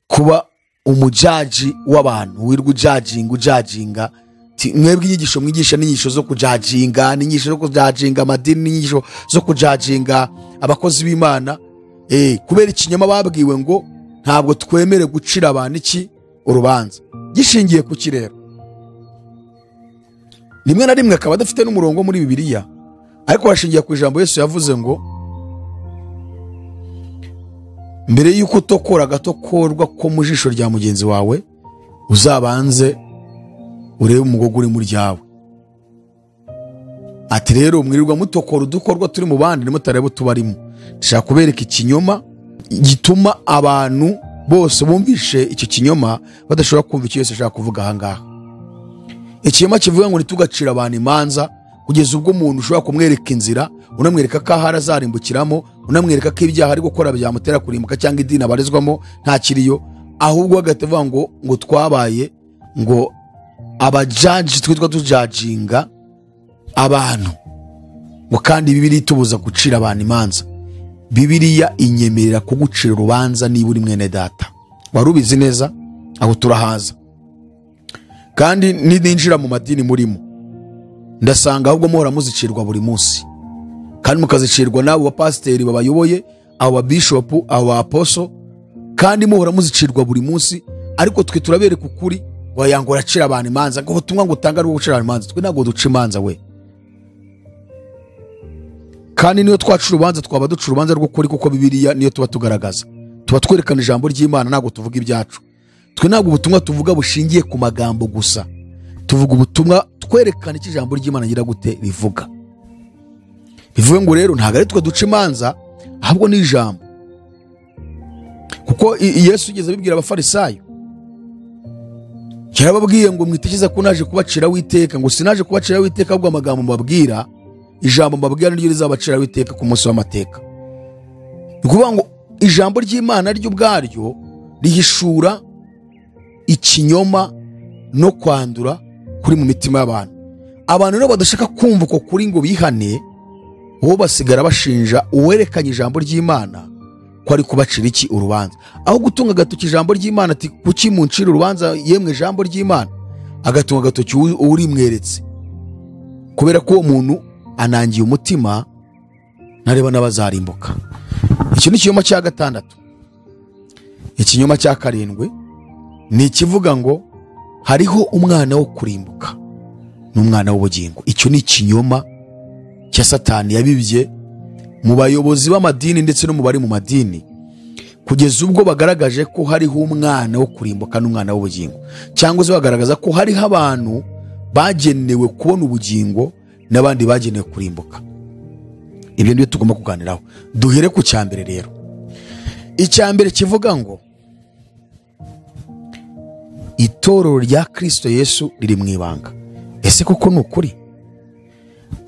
kuba umujaji w'abantu wirwa ujajinga ujajinga Ti- mwebwe inyigisho mwigisha n'inyigisho zo kujajinga n'inyigisho zo kujajinga amadini n'inyigisho zo kujajinga abakozi b'imana Eh, kubera ikinyoma babwiwe ngo ntabwo twemere gucira abantu iki urubanza gishingiye ku kirere rimwe na rimwe akaba adafite n'umurongo muri bibiliya ariko hashingiye ku ijambo yesu yavuze ngo mbere y'uko utokora agatokorwa ko mu jisho rya mugenzi wawe uzabanze urebe umugogo uri mu ryawe ati rero mwirirwa mutokora udukorwa turi mu bandi ntimutarebe utubarimo ndashaka kubereka ikinyoma gituma abantu bose bumvishe icyo kinyoma badashobora kumva icyo Yesu ashaka kuvuga ahangaha ikinyoma kivuga ngo ntitugacire abantu imanza kugeza ubwo umuntu ushobora kumwereka inzira unamwereka ko ahari azarimbukiramo unamwereka ko ibyaha ari gukora byamutera kurimbuka cyangwa idini abarizwamo ntakiriyo ahubwo agahita avuga ngo ngo twabaye ngo abajaji twitwa tujajinga abantu ngo kandi bibiri itubuza gucira abantu imanza bibiriya inyemerera kugucira urubanza niba uri mwene data wari ubizi neza aho turahaza kandi nininjira mu madini murimo ndasanga ahubwo muhora muzicirwa buri munsi kandi mukazicirwa n'abo bapasiteri babayoboye abo babishopu abo baposo kandi muhora muzicirwa buri munsi ariko twe turabereka ukuri wayanga uracira abantu imanza ngo ubutumwa ngo utange ari bwo gucira abantu imanza twe ntabwo duca imanza we kandi niyo twaca urubanza twaba duca urubanza rw'ukuri kuko bibiriya niyo tuba tugaragaza tuba twerekana ijambo ry'imana ntabwo tuvuga ibyacu twe ntabwo ubutumwa tuvuga bushingiye ku magambo gusa tuvuga ubutumwa twerekana icyo ijambo ry'imana ngira gute rivuga bivuge ngo rero ntabwo ari twe duca imanza ahubwo ni ijambo kuko i- yesu yigeze abibwira abafarisayo yarababwiye ngo mwitekeze ko naje kubaciraho iteka ngo sinaje kubaciraho iteka ahubwo amagambo mbabwira ijambo mbabwira niryo rizabaciraho iteka ku munsi w'amateka ni ukuvuga ngo ijambo ry'imana ryo ubwaryo rihishura ikinyoma no kwandura kuri mu mitima y'abantu abantu rero badashaka kumva uko kuri ngo bihane bo basigara bashinja uwerekanye ijambo ry'imana ko ari kubacira iki urubanza aho gutunga agatoki ijambo ry'imana ati kuki muncira urubanza yemwe ijambo ry'imana agatunga agatoki uwu- uwurimweretse kubera ko uwo muntu anangiye umutima ntareba n'abazarimbuka iki ni ikinyoma cya gatandatu ikinyoma cya karindwi ni ikivuga ngo hariho umwana wo kurimbuka n'umwana w'ubugingo icyo ni ikinyoma cya satani yabibye mu bayobozi b'amadini ndetse no mu bari mu madini kugeza ubwo bagaragaje ko hariho umwana wo kurimbuka n'umwana w'ubugingo cyangwa se bagaragaza ko hariho abantu bagenewe kubona ubugingo n'abandi bagenewe kurimbuka ibyo nibyo tugomba kuganiraho duhere ku cya mbere rero icya mbere kivuga ngo itorero rya kirisito yesu riri mu ibanga ese koko ni ukuri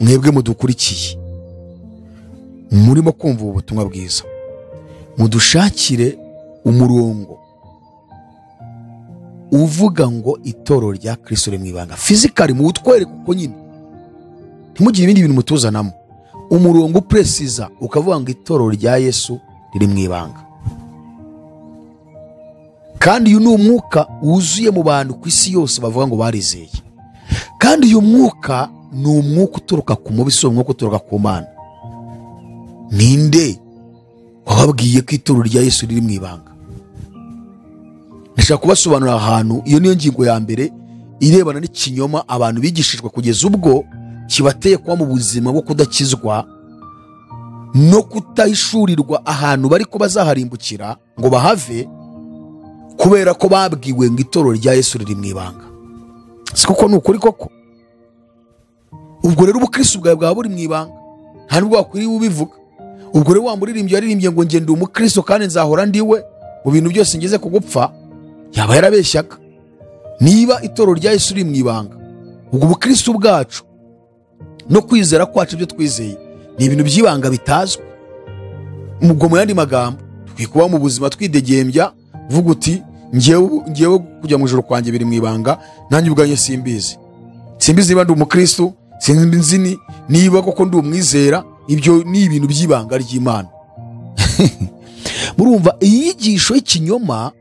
mwebwe mudukurikiye murimo kumva ubu butumwa bwiza mudushakire umurongo uvuga ngo itorero rya kirisito riri mu ibanga fizikari muwutwereke uko nyine ntimugire ibindi bintu mutuzanamo umurongo upresiza ukavuga ngo itorero rya yesu riri mu ibanga kandi uyu ni umwuka wuzuye mu bantu ku isi yose bavuga ngo barizeye kandi uyu mwuka ni umwuka uturuka ku mubi si umwuka uturuka ku mana ninde wababwiye ko ituro rya yesu riri mu ibanga ndashaka kubasobanurira ahantu iyo niyo ngingo ya mbere irebana n'ikinyoma abantu bigishijwe kugeza ubwo kibateye kuba mu buzima bwo kudakizwa no kutahishurirwa ahantu bari ko bazaharimbukira ngo bahave kubera ko babwiwe ngo itoro rya yesu riri mu ibanga si koko ni ukuri koko ubwo rero ubukirisi bwawe bwaba buri mu ibanga nta nubwo wakwiriye ubivuga ubwo rero wa muririmbyi yaririmbye ngo ngende umukristo kandi nzahora ndiwe mu bintu byose ngeze ku gupfa yaba yarabeshyaga niba itorero rya yesu riri mu ibanga ubwo ubukristo bwacu no kwizera kwacu ibyo twizeye ni ibintu by'ibanga bitazwi ubwo mu yandi magambo dukwiye kuba mu buzima twidegembya vuga uti ngewe ngewe kujya mu ijoro kwanjye biri mu ibanga nanjye ubwanjye simbizi simbizi niba ndi umukristo sinzi ni- niba koko ndi umwizera ibyo ni ibintu by'ibanga ry'imana murumva inyigisho y'ikinyoma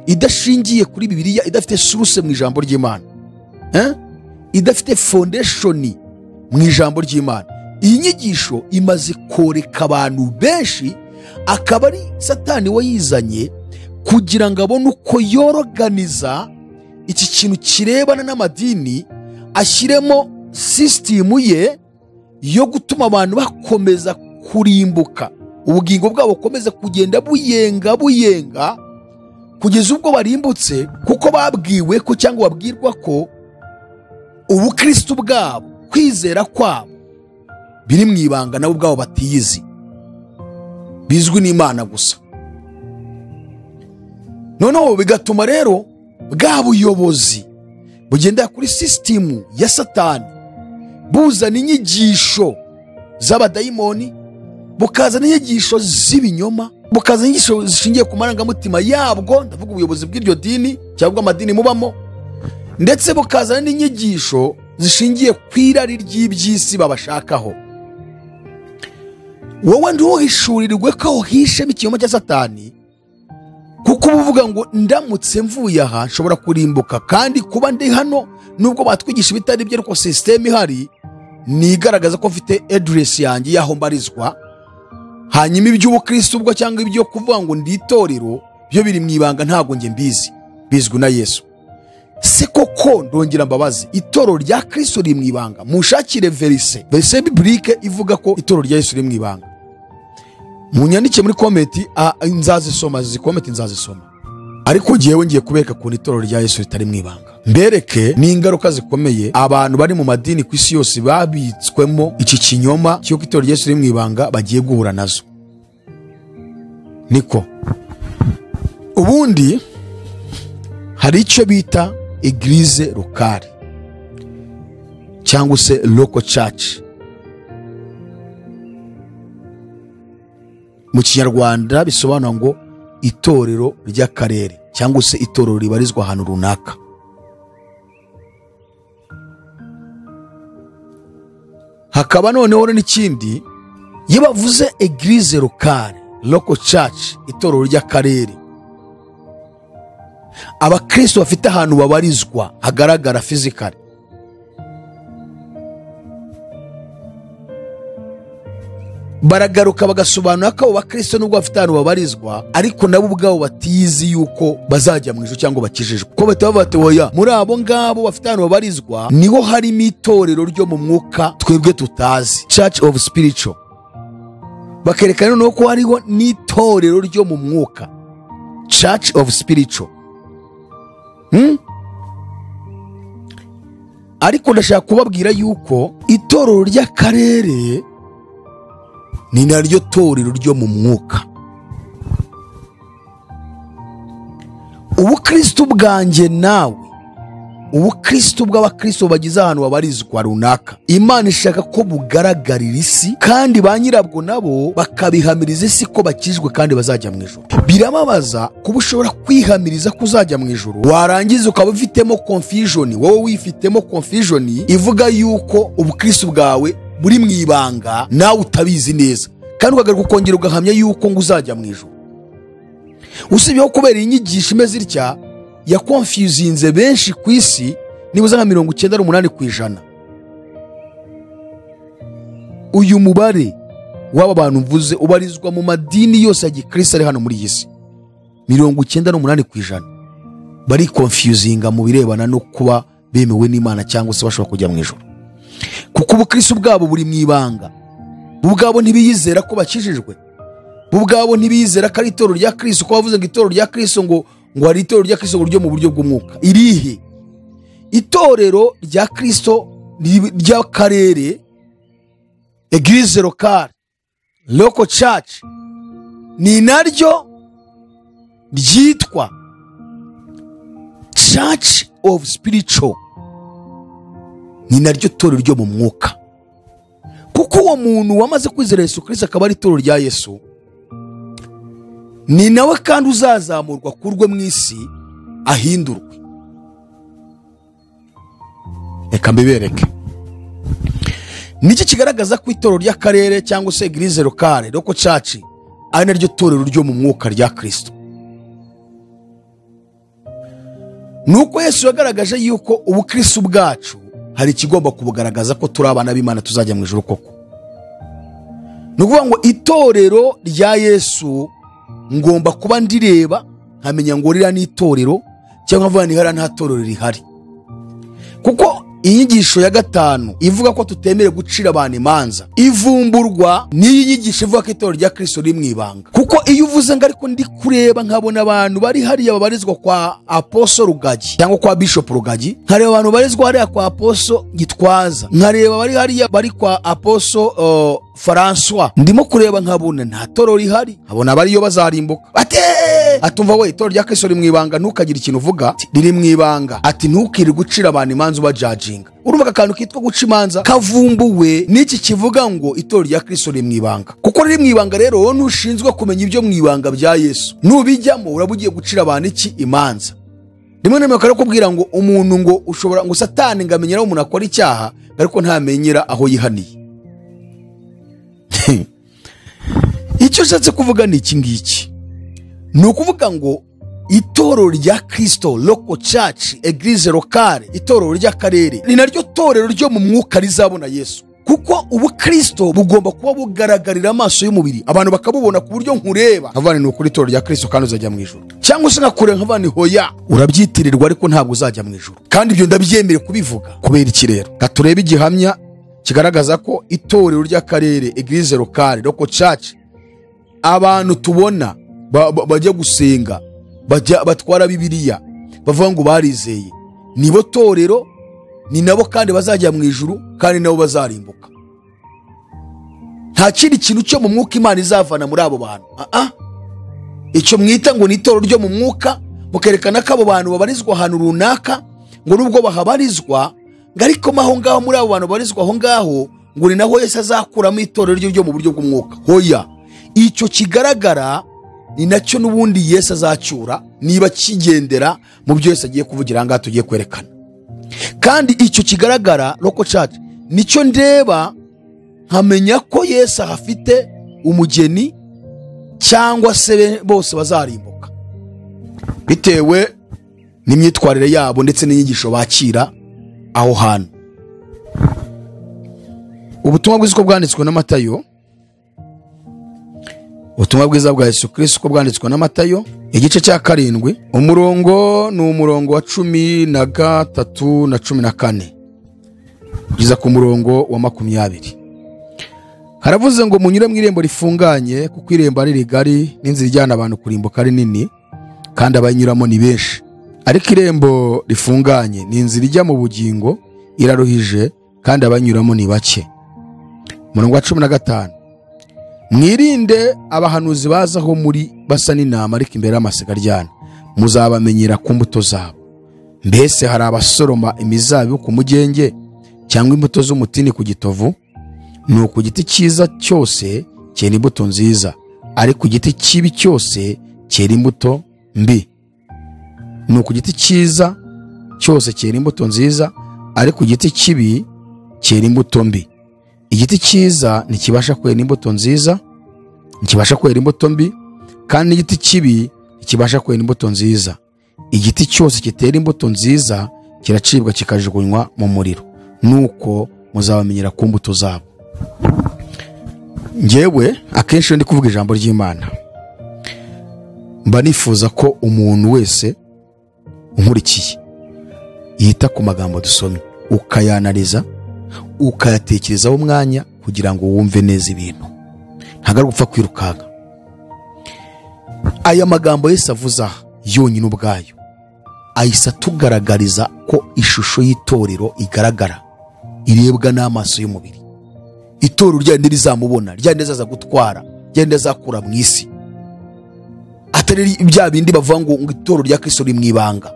idashingiye kuri bibiliya idafite suruse mu ijambo ry'imana Eh? idafite fondeshoni mu ijambo ry'imana iyi nyigisho imaze koreka abantu benshi akaba ari satani wayizanye kugira ngo abone uko yoroganiza iki kintu kirebana n'amadini ashyiremo sisitimu ye yo gutuma abantu bakomeza kurimbuka ubugingo bwabo bukomeza kugenda buyenga buyenga kugeza ubwo barimbutse kuko babwiwe ko cyangwa babwirwa ko ubukristo bwabo kwizera kwabo biri mu ibanga nabo ubwabo batiyizi bizwi n'imana gusa noneho bigatuma rero bwa buyobozi bugendera kuri sisitimu ya satani buzana inyigisho z'abadayimoni bukazana inyigisho z'ibinyoma bukazana inyigisho zishingiye ku marangamutima yabwo ndavuga ubuyobozi bw'iryo dini cyangwa amadini mubamo ndetse bukazana n'inyigisho zishingiye ku irari ry'iby'isi babashakaho wowe ntuhishurirwe ko uhishemo ikinyoma cya satani kuko uba uvuga ngo ndamutse mvuye aha nshobora kurimbuka kandi kuba ndi hano nubwo batwigisha ibitari byo ariko sisiteme ihari ni igaragaza ko mfite ediresi yanjye y'aho mbarizwa hanyuma iby'ubukristo ubwo cyangwa ibyo kuvuga ngo ndi itorero byo biri mu ibanga ntabwo njye mbizi bizwi na yesu se koko ndongera mbabazi itorero rya kristo riri mu ibanga munshakire verise verise biburike ivuga ko itorero rya yesu riri mu ibanga munyandike muri komenti ah, nzazisoma izi komenti nzazisoma ariko ngewe ngiye kubereka ukuntu itorero rya yesu ritari mu ibanga mbereke n'ingaruka zikomeye abantu bari mu madini ku isi yose babitswemo iki kinyoma cy'uko itorero rya yesu riri mu ibanga bagiye guhura nazo niko ubundi hari icyo bita egirize lokali cyangwa se loko caci mu kinyarwanda bisobanura ngo itorero ry'akarere cyangwa se itorero ribarizwa ahantu runaka hakaba noneho n'ikindi iyo bavuze egirize lokali loko caci itorero ry'akarere abakristo bafite ahantu babarizwa hagaragara fizikari baragaruka bagasobanura ko abo bakristo nubwo bafite ahantu babarizwa ariko nabo ubwabo batizi yuko bazajya mu ijuru cyangwa bakijijwe ko bahita bavuga bati oya muri abo ngabo bafite ahantu babarizwa niho harimo itorero ryo mu mwuka twebwe tutazi church of spiritual bakerekana noneho ko hariho n'itorero ryo mu mwuka church of spiritual Hmm? ariko ndashaka kubabwira yuko itorero ry'akarere ni naryo torero ryo mu mwuka ubukristo bwanjye nawe ubukristo bw'abakristo bagize ahantu babarizwa runaka imana ishaka ko bugaragarira isi kandi ba nyirabwo nabo bakabihamiriza isi ko bakijwe kandi bazajya mu ijoro birababaza kuba ushobora kwihamiriza ko uzajya mu ijoro warangiza ukaba ufitemo confusion wowe wifitemo confusion ivuga yuko ubukristo bwawe buri mu ibanga nawe utabizi neza kandi ukagaruka ukongera ugahamya yuko ngo uzajya mu ijoro usibyeho kubera inyigisho imeze itya yakonfyuzinze benshi ku isi nibuze nka mirongo icyenda n'umunani ku ijana uyu mubare w'aba bantu mvuze ubarizwa mu madini yose ya gikristo ari hano muri iyi si mirongo icyenda n'umunani ku ijana barikonfyuzinga mu birebana no kuba bemewe n'imana cyangwa se bashobora kujya mu ijoro kuko ubukristo bwabo buri mu ibanga bo ubwabo ntibiyizera ko bakijijwe bo ubwabo ntibiyizera ko ari itorero rya kristo ko bavuze ngo itorero rya kristo ngo ngo hari itorero rya kristo ryo mu buryo bw'umwuka irihe itorero rya kristo ri- ry'akarere egirize lokale loko caci ni naryo ryitwa church of spiritual ni naryo torero ryo mu mwuka kuko uwo muntu wamaze kwizera yesu kirisito akaba ari itorero rya yesu ni nawe kandi uzazamurwa kurwe mu isi ahindurwe reka mbibereke niki kigaragaza ko itorero ry'akarere cyangwa se egirize lokale roko caci ari naryo torero ryo mu mwuka rya kirisito nuko yesu yagaragaje yuko ubukristo bwacu hari ikigomba kubugaragaza ko turi abana b'imana tuzajya mu ijoro koko ni ukuvuga ngo itorero rya yesu ngomba kuba ndireba nkamenya ngo ririya ni itorero cyangwa mvuga nihara nta torero rihari kuko inyigisho ya gatanu ivuga ko tutemerewe gucira abantu imanza ivumburwa n'iyi nyigisho ivuga ko itorero rya kirisito riri mu ibanga kuko iyo uvuze ngo ariko ndi kureba nkabona abantu bari hariya babarizwa kwa aposo rugagi cyangwa kwa bishopu rugagi nkareba abantu babarizwa hariya kwa aposo gitwaza nkareba bari hariya bari kwa aposo uh, francois ndimo kureba nkabona nta torero rihari nkabona abariyo bazarimbuka bate atumva we itorero rya kristo riri mu ibanga ntukagire ikintu uvuga ati, riri mu ibanga ati ntukiri gucira abantu imanza ubajajinga urumva aka kantu kitwa guca imanza kavumbuwe n'iki kivuga ngo itorero rya kristo riri mu ibanga kuko riri mu ibanga rero wowe ntushinzwe kumenya ibyo mu ibanga bya yesu nubijyamo uraba ugiye gucira abantu iki imanza rimwe na rimwe bakarakubwira ngo umuntu ngo ushobora ngo satani ngo amenyera aho umuntu akora icyaha ariko ntamenyera aho yihaniye icyo ushatse kuvuga ni iki ngiki ni ukuvuga ngo itorero rya kirisito loko caci egirize lokale itorero ry'akarere ni naryo torero ryo mu mwuka rizabona yesu kuko ubukristo bugomba kuba bugaragarira amaso y'umubiri abantu bakabubona ku buryo nkureba nkavana ni ukuri itorero rya kristo kandi uzajya mu ijoro cyangwa se nkakure nkavana hoya urabyitirirwa ariko ntabwo uzajya mu ijoro kandi ibyo ndabyemere kubivuga kubera iki rero Ka turebe igihamya kigaragaza ko itorero ry'akarere eglise locale roko church abantu tubona ba- ba- bajya gusenga bajya batwara bibiliya bavuga ngo barizeye nibo torero ni nabo kandi bazajya mu ijuru kandi nabo bazarimbuka nta kindi kintu cyo mu mwuka imana izavana muri abo bantu aa icyo mwita ngo ni itorero ryo mu mwuka mukerekana ko abo bantu babarizwa ahantu runaka ngo nubwo bahabarizwa ngo ariko mo aho ngaho muri abo bantu babarizwa aho ngaho ngo ni naho yesu azakuramo itorero rye ryo mu buryo bw'umwuka hoya icyo kigaragara ni nacyo n'ubundi yesu azacyura niba kigendera mu byo yesu agiye kuvugira aha ngaha tugiye kwerekana kandi icyo kigaragara roko cacu nicyo ndeba nkamenya ko yesu ahafite umugeni cyangwa se be- bose bazarimbuka bitewe n'imyitwarire yabo ndetse n'inyigisho bakira aho hantu ubutumwa bwiza uko bwanditswe na matayo ubutumwa bwiza bwa yesu kirisito uko bwanditswe na matayo igice cya karindwi umurongo ni umurongo wa cumi na gatatu na cumi na kane kugeza ku murongo wa makumyabiri haravuze ngo munyure mu irembo rifunganye kuko irembo ari rigari n'inzira ijyana abantu kurimbuka ari nini kandi abayinyuramo ni benshi ariko irembo rifunganye ni inzira ijya mu bugingo iraruhije kandi abayinyuramo ni bake umurongo wa cumi na gatanu mwirinde abahanuzi bazaho muri basa n'intama ariko imbere y'amasigaryana muzabamenyera ku mbuto zabo mbese hari abasoroma imizabibu ku mugenge cyangwa imbuto z'umutini ku gitovu ni uku giti cyiza cyose cyera imbuto nziza ariko igiti kibi cyose cyera imbuto mbi ni uku giti cyiza cyose cyera imbuto nziza ariko igiti kibi cyera imbuto mbi igiti cyiza ntikibasha kwera imbuto nziza ntikibasha kwera imbuto mbi kandi n'igiti kibi ntikibasha kwera imbuto nziza igiti cyose kitera imbuto nziza kiracibwa kikajugunywa mu muriro nuko muzabamenyera ku mbuto zabo ngewe akenshi iyo ndi kuvuga ijambo ry'imana mba nifuza ko umuntu wese unkurikiye yita ku magambo dusomye ukayanariza ukayatekerezaho umwanya kugira ngo wumve neza ibintu ntabwo ari gupfa kwirukanka aya magambo yose avuze aha yonyine ubwayo ahise atugaragariza ko ishusho y'itorero igaragara irebwa n'amaso y'umubiri itorero ryandi rizamubona ryandi azaza gutwara ryandi azakura mu isi atari bya bindi bavuga ngo ngo itorero rya kristo riri mu ibanga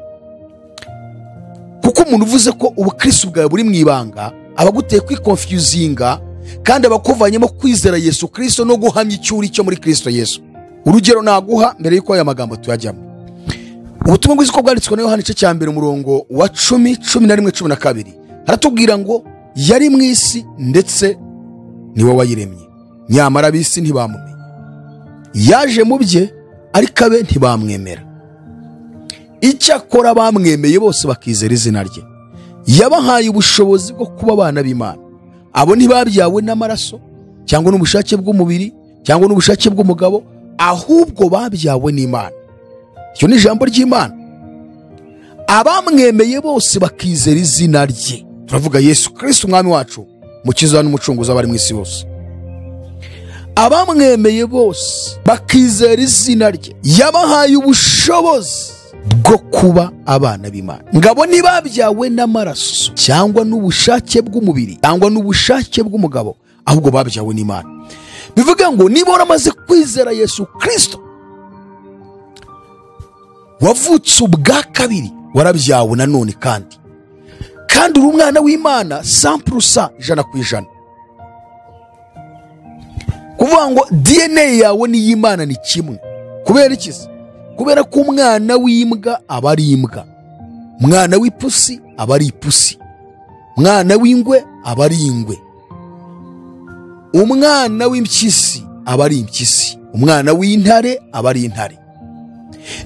kuko umuntu uvuze ko ubukristo bwawe buri mu ibanga aba aguteye kwikonfyuzinga kandi aba akuvanyemo kwizera yesu kristo no guhamya icyuri cyo muri kristo yesu urugero naguha mbere y'uko aya magambo tuyajyamo ubutumwa bwiza uko bwanditswe na yohani igice cya mbere umurongo wa cumi cumi na rimwe cumi na kabiri haratubwira ngo yari mu isi ndetse ni wowe wayiremye nyamara ab'isi ntibamumenya yaje mu bye ariko abe ntibamwemera icyakora bamwemeye bose bakizera izina rye yabahaye ubushobozi bwo kuba abana b'imana abo ntibabyawe n'amaraso cyangwa n'ubushake bw'umubiri cyangwa n'ubushake bw'umugabo ahubwo babyawe n'imana iryo ni ijambo ry'imana abamwemeye bose bakizera izina rye turavuga yesu kirisiti umwami wacu mukiza n'umucunguzi abari mu isi bose abamwemeye bose bakizera izina rye yabahaye ubushobozi bwo kuba abana b'imana ngabo ntibabyawe n'amaraso cyangwa n'ubushake bw'umubiri cyangwa n'ubushake bw'umugabo ahubwo babyawe n'imana bivuga ngo niba waramaze kwizera yesu kirisito wavutse ubwa kabiri warabyawe nanone kandi kandi uri umwana w'imana sampurusa ijana ku ijana kuvuga ngo dna yawe n'iy'imana ni kimwe kubera iki se kubera ko umwana w'imbwa aba ari imbwa umwana w'ipusi aba ari ipusi umwana w'ingwe aba ari ingwe umwana w'impyisi aba ari impyisi umwana w'intare aba ari intare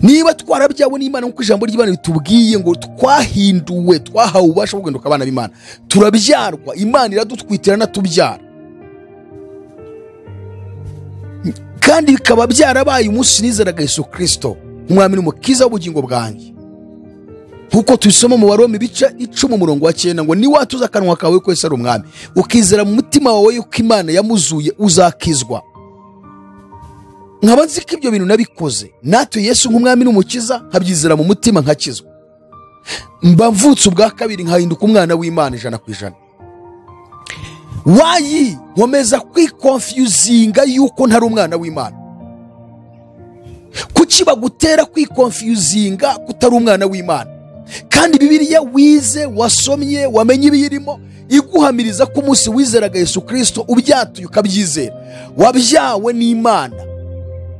niba twarabyawe n'imana nk'uko ijambo ry'imana ritubwiye ngo twahinduwe twahawe ububasha bwo guhinduka abana b'imana turabyarwa imana iradutwitirana tubyara kandi bikaba byarabaye umunsi nizeraga Yesu kirisito umwami n'umukiza w'ubugingo bwanjye nk'uko tubisoma mu barome ibice icumi umurongo wa cyenda ngo niwatuza akanwa kawe ko Yesu ari umwami ukizera mu mutima wawe yuko imana yamuzuye uzakizwa nkaba nzi ko ibyo bintu nabikoze natwe Yesu nk'umwami n'umukiza nkabyizera mu mutima nkakizwa mba mvutse ubwa kabiri nkahinduka umwana w'imana ijana ku ijana wayi nkomeza kwikonfiyuzinga yuko ntari umwana w'imana kuki bagutera kwikonfiyuzinga ko utari umwana w'imana kandi bibiriya wize wasomye wamenye ibiyirimo iguhamiriza ko umunsi wizeraga Yesu kirisito ubyatuye ukabyizera wabyawe n'imana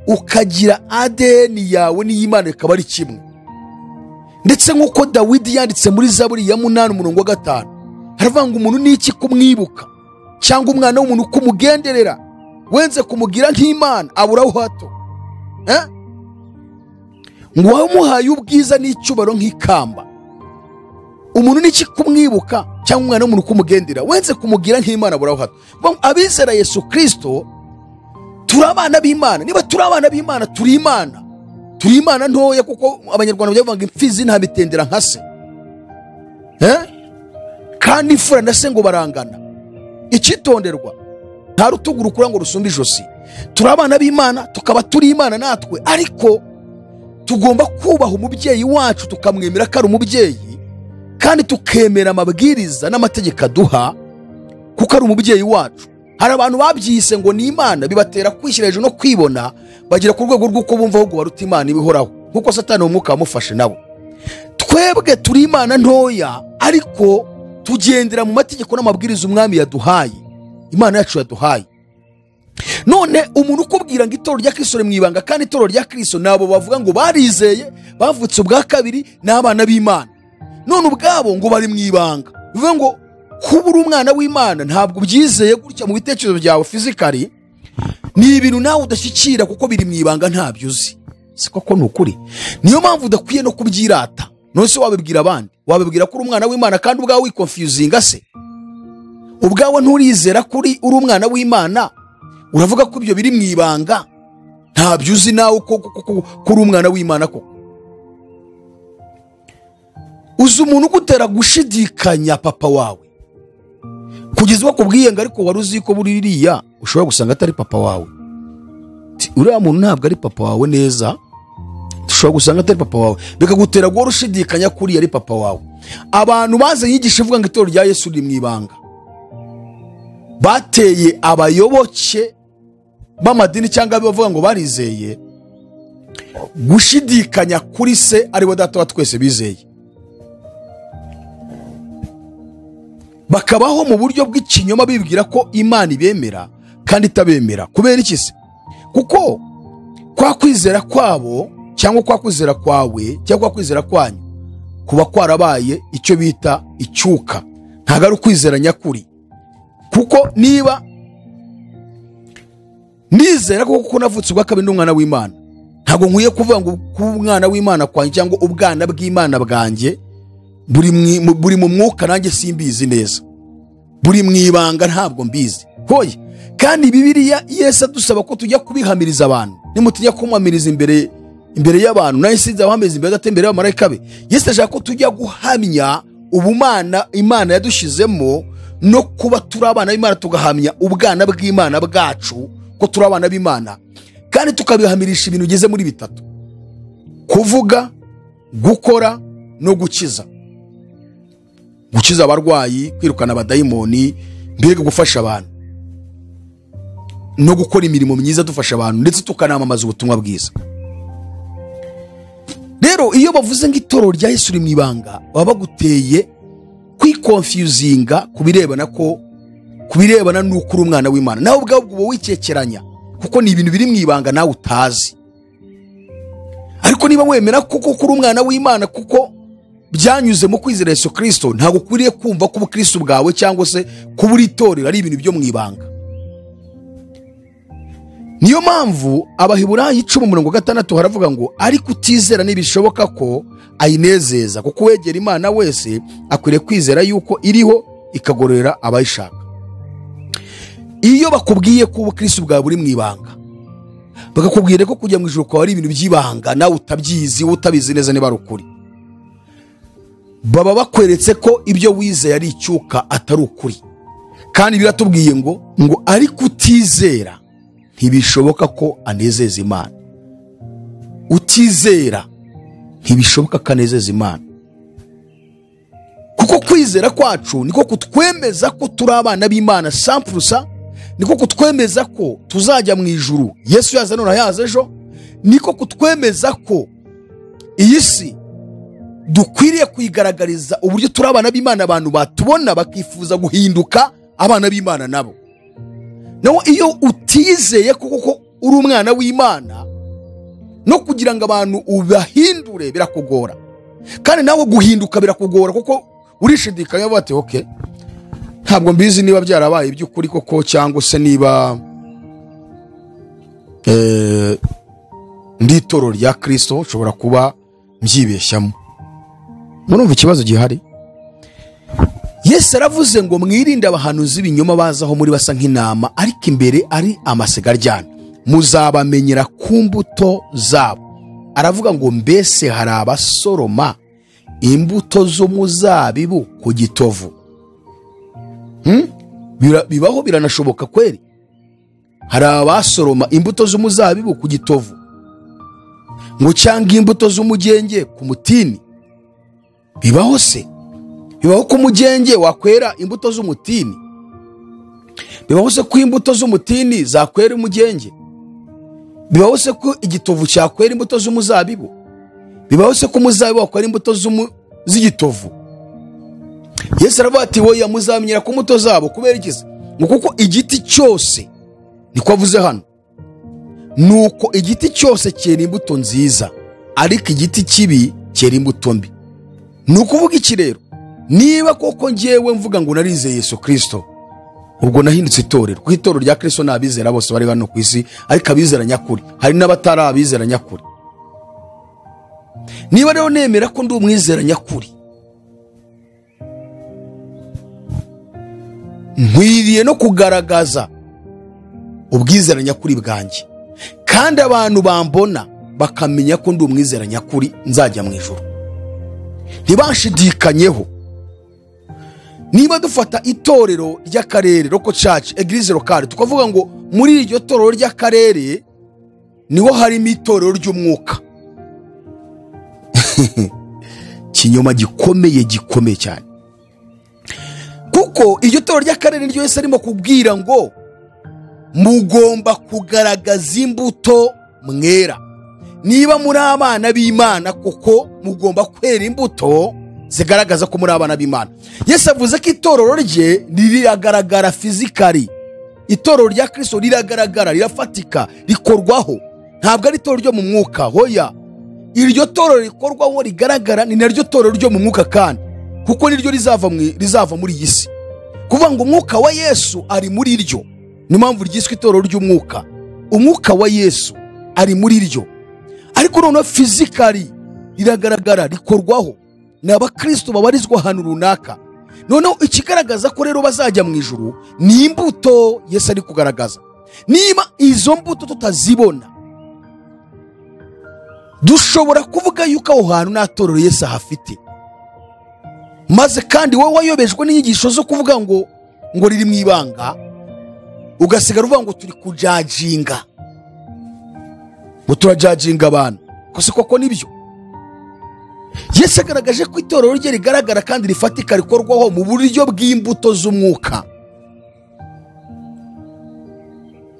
ukagira adeni yawe n'iy'imana ikaba ari kimwe ndetse nk'uko dawidi yanditse muri zaburi ya munani umurongo wa gatanu haravuga ngo umuntu ni iki kumwibuka cyangwa umwana w'umuntu uko umugenderera wenze kumugira nk'imana aburaho hato Eh? ngo wamuhaye ubwiza n'icyubaro nk'ikamba umuntu ni iki kumwibuka cyangwa umwana w'umuntu uko umugendera wenze kumugira nk'imana aburaho hato Bam- abizera yesu kirisito turi abana b'imana niba turi abana b'imana turi imana turi imana ntoya kuko abanyarwanda bavuga ngo imfizi ntamitendera nka se Eh? kandi imfura na se ngo barangana icyitonderwa nta rutugu rukura ngo rusumbe ijosi turi abana b'imana tukaba turi imana natwe ariko tugomba kubaha umubyeyi wacu tukamwemera ko ari umubyeyi kandi tukemera amabwiriza n'amategeko aduha kuko ari umubyeyi wacu hari abantu babyise ngo ni imana bibatera kwishyira hejuru no kwibona bagera ku rwego rw'uko bumva ahubwo baruta imana ibihoraho nk'uko satani uwo mwuka wamufashe nabo twebwe turi imana ntoya ariko tugendera mu mategeko n'amabwiriza umwami yaduhaye imana yacu yaduhaye none umuntu ukubwira ngo itorero rya kirisito mu ibanga kandi itorero rya kirisito ni abo bavuga ngo barizeye bavutse ubwa kabiri ni abana b'imana none ubwabo ngo bari mu ibanga bivuga ngo kuba uri umwana w'imana ntabwo ubyizeye gutya mu bitekerezo byawe fizikari ni ibintu nawe udashyikira kuko biri mu ibanga ntabyo uzi si koko ni ukuri niyo mpamvu udakwiye no kubyirata none se wabibwira abandi wabibwira ko uri umwana w'imana kandi ubwawe wikonfiyuzinga se ubwawe nturizera ko uri uri umwana w'imana uravuga ko ibyo biri mu ibanga ntabyo uzi nawe ko ko- ko- ko uri umwana w'imana koko uzi umuntu ugutera gushidikanya papa wawe kugeza bakubwiye ngo ariko wari uzi ko buririya ushobora gusanga atari papa wawe Ti, uriya muntu ntabwo ari papa wawe neza ushobora gusanga atari papa wawe bikagutera guhora ushidikanya ko uriya ari papa wawe abantu bazanye inyigisho ivuga ngo itorero rya yesu riri mu ibanga bateye abayoboke b'amadini cyangwa abavuga ngo barizeye gushidikanya kuri se ari we data wa twese bizeye bakabaho mu buryo bw'ikinyoma bibwira ko imana ibemera kandi itabemera kubera iki se kuko kwa kwizera kwabo cyangwa kwa kwizera kwawe cyangwa kwa kwizera kwanyu kuba kwarabaye icyo bita icyuka ntabwo ari ukwizera nyakuri kuko niba nizera ko kuko navutse ubwa kabiri n'umwana w'imana ntabwo nkwiye kuvuga ngo kuba umwana w'imana kwanjye cyangwa ubwana bw'imana bwanjye buri mwi- mu- buri mu mwuka nanjye simbizi neza buri mu ibanga ntabwo mbizi hoye kandi bibiriya yesu adusaba ko tujya kubihamiriza abantu nimutinya kumuhamiriza imbere imbere y'abantu nawe sinzi abahamiriza imbere gato imbere y'abamarayika be yesu ashaka ko tujya guhamya ubumana imana yadushyizemo no kuba turi abana b'imana tugahamya ubwana bw'imana bwacu ko turi abana b'imana kandi tukabihamirisha ibintu bigeze muri bitatu kuvuga gukora no gukiza gukiza abarwayi kwirukana abadayimoni mbega gufasha abantu no gukora imirimo myiza dufasha abantu ndetse tukanamamaza ubutumwa bwiza rero iyo bavuze ngo itorero rya yesu riri mu ibanga baba baguteye kwikonfiyuzinga ku birebana ko ku birebana n'uko uri umwana w'imana nawe ubwawe uba wikekeranya kuko ni ibintu biri mu ibanga nawe utazi ariko niba wemera kuko ko uri umwana w'imana kuko byanyuze mu kwizera Yesu kirisito ntabwo ukwiriye kumva ko ubukristo bwawe cyangwa se kuba uri itorero ari ibintu byo mu ibanga niyo mpamvu abahiburayi icumi umurongo wa gatandatu haravuga ngo ariko utizera ntibishoboka ko ayinezeza kuko uwegera imana wese akwiriye kwizera yuko iriho ikagororera abayishaka iyo bakubwiye ko ubukirisi bwawe buri mu ibanga bakakubwira ko kujya mu ijoro kwawe ari ibintu by'ibanga nawe utabyizi utabizi neza niba ari ukuri baba bakweretse ko ibyo wizeye ari icyuka atari ukuri kandi biratubwiye ngo ngo ariko utizera ntibishoboka ko anezeza imana utizera ntibishoboka ko anezeza imana kuko kwizera kwacu niko kutwemeza ko turi abana b'imana sampurusa niko kutwemeza ko tuzajya mu ijuru yesu yaza none yaza ejo niko kutwemeza ko iyi si dukwiriye kuyigaragariza uburyo turi abana b'imana abantu batubona bakifuza guhinduka abana b'imana nabo nawe iyo utizeye ko koko uri umwana w'imana no kugira ngo abantu ubahindure birakugora kandi nawe guhinduka birakugora kuko urishidikanya bati oke ntabwo mbizi niba byarabaye iby'ukuri koko cyangwa se niba eh, ndi itoro rya kirisito nshobora kuba mbyibeshyamo murumva ikibazo gihari yesu aravuze ngo mwirinde abahanuzi b'ibinyoma bazaho muri basa nk'intama ariko imbere ari amasigaryana muzabamenyera ku mbuto zabo aravuga ngo mbese hari abasoroma imbuto z'umuzabibu ku gitovu Hmm? Bira- bibaho biranashoboka kweri hari abasoroma imbuto z'umuzabibu ku gitovu ngo cyangwa imbuto z'umugenge ku mutini bibaho se bibaho ko umugenge wakwera imbuto z'umutini bibaho se ko imbuto z'umutini zakwera umugenge bibaho se ko igitovu cyakwera imbuto z'umuzabibu bibaho se ko umuzabibu wakwera imbuto z'umu- z'igitovu yesu aravuga ati woya muzamenyera ku mbuto zabo kubera iki se ngo kuko igiti cyose niko avuze hano ni uko igiti cyose cyera imbuto nziza ariko igiti kibi cyera imbuto mbi ni ukuvuga iki rero niba koko ngewe mvuga ngo narizeye yesu kirisito ubwo nahindutse itorero kuko itorero rya kirisito ni abizera bose bari hano ku isi ariko abizera nyakuri hari n'abatari abizera nyakuri niba rero nemera ko ndi umwizera nyakuri nkwiriye no kugaragaza ubwizera nyakuri bwanjye kandi abantu bambona bakamenya ko ndi umwizera nyakuri nzajya mu ijoro ntibashidikanyeho niba dufata itorero ry'akarere roko caci egirize lokale tukavuga ngo muri iryo torero ry'akarere niho harimo itorero ry'umwuka kinyoma gikomeye gikomeye cyane kuko iryo toro ry'akarere niryo Yesu arimo kubwira ngo mugomba kugaragaza imbuto mwera niba muri abana b'imana kuko mugomba kwera imbuto zigaragaza ko muri abana b'imana Yesu avuze ko itorero rye riragaragara fizikari itorero rya kirisito riragaragara rirafatika rikorwaho ntabwo ari itorero ryo mu mwuka hoya iryo torero rikorwaho rigaragara ni naryo torero ryo mu mwuka kandi kuko niryo rizava mu- rizava muri iyi si kuvuga ngo umwuka wa yesu ari muri ryo niyo mpamvu ryiswe itorero ry'umwuka umwuka wa yesu ari muri ryo ariko noneho fizikari riragaragara rikorwaho ni abakristo babarizwa ahantu runaka noneho ikigaragaza ko rero bazajya mu ijuru ni imbuto yesu ari kugaragaza niba izo mbuto tutazibona dushobora kuvuga yuko aho hantu nta torero yesu ahafite maze kandi wowe wayobejwe n'inyigisho zo kuvuga ngo ngo riri mu ibanga ugasigara uvuga ngo turi kujajinga ngo turajajinga abantu ko si koko nibyo yesu agaragaje ko itorero rye rigaragara kandi rifatika rikorwaho mu buryo bw'imbuto z'umwuka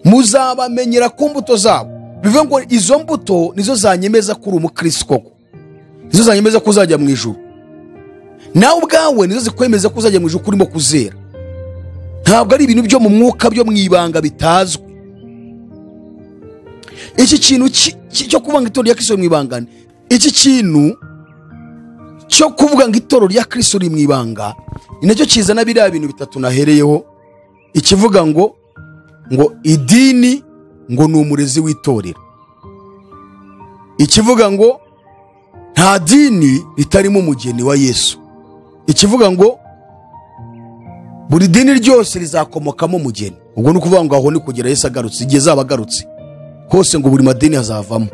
muzabamenyera ku mbuto zabo bivuga ngo izo mbuto nizo zanyemeza ko uri umukirisi koko nizo zanyemeza ko uzajya mu ijuru nawe ubwawe nizo zikwemeza ko uzajya mu ijuru urimo kuzera ntabwo ari ibintu byo mu mwuka byo mu ibanga bitazwi iki kintu ki- ki- cyo kuvuga ngo itorero rya kirisito riri mu ibanga ni- iki kintu cyo kuvuga ngo itorero rya kirisito riri mu ibanga ni nacyo kizana biriya bintu bitatu nahereyeho ikivuga ngo ngo idini ngo ni umurezi w'itorero ikivuga ngo nta dini ritarimo umugeni wa yesu ikivuga ngo buri dini ryose rizakomokamo umugeni ubwo ni ukuvuga ngo aho ni kugera yesu agarutse igihe azaba agarutse hose ngo buri madini azavamo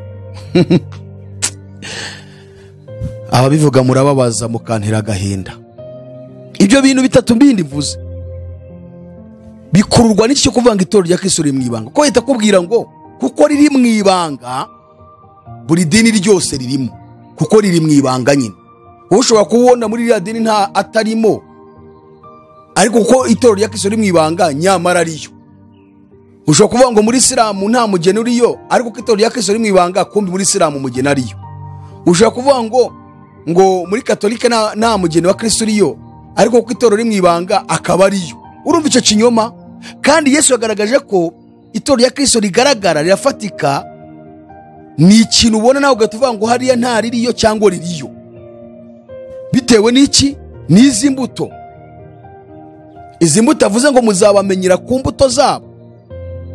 ababivuga murababaza mukantera agahinda ibyo bintu bitatu bindi mvuze bikururwa n'iki cyo kuvuga ngo itorero rya kristo riri mu ibanga ko leta akubwira ngo kuko riri mu ibanga buri dini ryose ririmo kuko riri mu ibanga nyine wowe ushobora kubona muri iriya dini nta atarimo ariko kuko itorero rya kristo riri mu ibanga nyamara ariyo ushobora kuvuga ngo muri isilamu nta mugeni uriyo ariko ko itorero rya kristo riri mu ibanga kumbi muri isilamu umugeni ariyo ushobora kuvuga ngo ngo muri katolika nta, nta mugeni wa kristo uriyo ariko kuko itorero riri mu ibanga akaba ariyo urumva icyo kinyoma kandi yesu yagaragaje ko itorero rya kristo rigaragara rirafatika ni ikintu ubona nawe ugahita uvuga ngo hariya nta ririyo cyangwa ririyo bitewe n'iki n'izi mbuto izi mbuto avuze ngo muzabamenyera ku mbuto zabo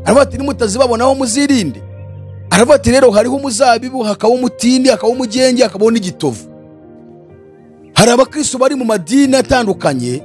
aravuga ati nimutazibabonaho muzirinde aravuga ati rero hariho umuzabibu hakaba umutindi hakaba umugenge hakabaho n'igitovu hari abakristo bari mu madini atandukanye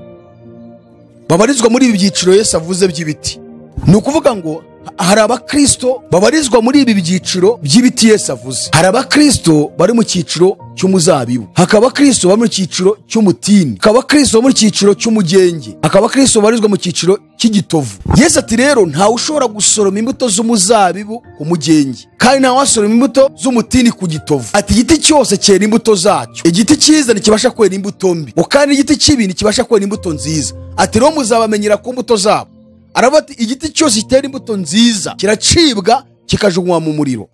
babarizwa muri ibi byiciro yesu avuze by'ibiti ni ukuvuga ngo hari abakristo babarizwa muri ibi byiciro by'ibiti yesu avuze hari abakristo bari mu cyiciro cy'umuzabibu hakaba abakristo bari mu cyiciro cy'umutini hakaba abakristo bari mu cyiciro cy'umugenge hakaba abakristo babarizwa mu cyiciro cy'igitovu yesu ati rero ntawe ushobora gusoroma imbuto z'umuzabibu ku mugenge kandi ntawe wasoroma imbuto z'umutini ku gitovu ati igiti cyose cyera imbuto zacyo igiti cyiza ntikibasha kwera imbuto mbi ngo kandi igiti kibi ntikibasha kwera imbuto nziza ati rero muzabamenyera ku mbuto zabo aravuga ati igiti cyose gitera imbuto nziza kiracibwa kikajugunywa mu muriro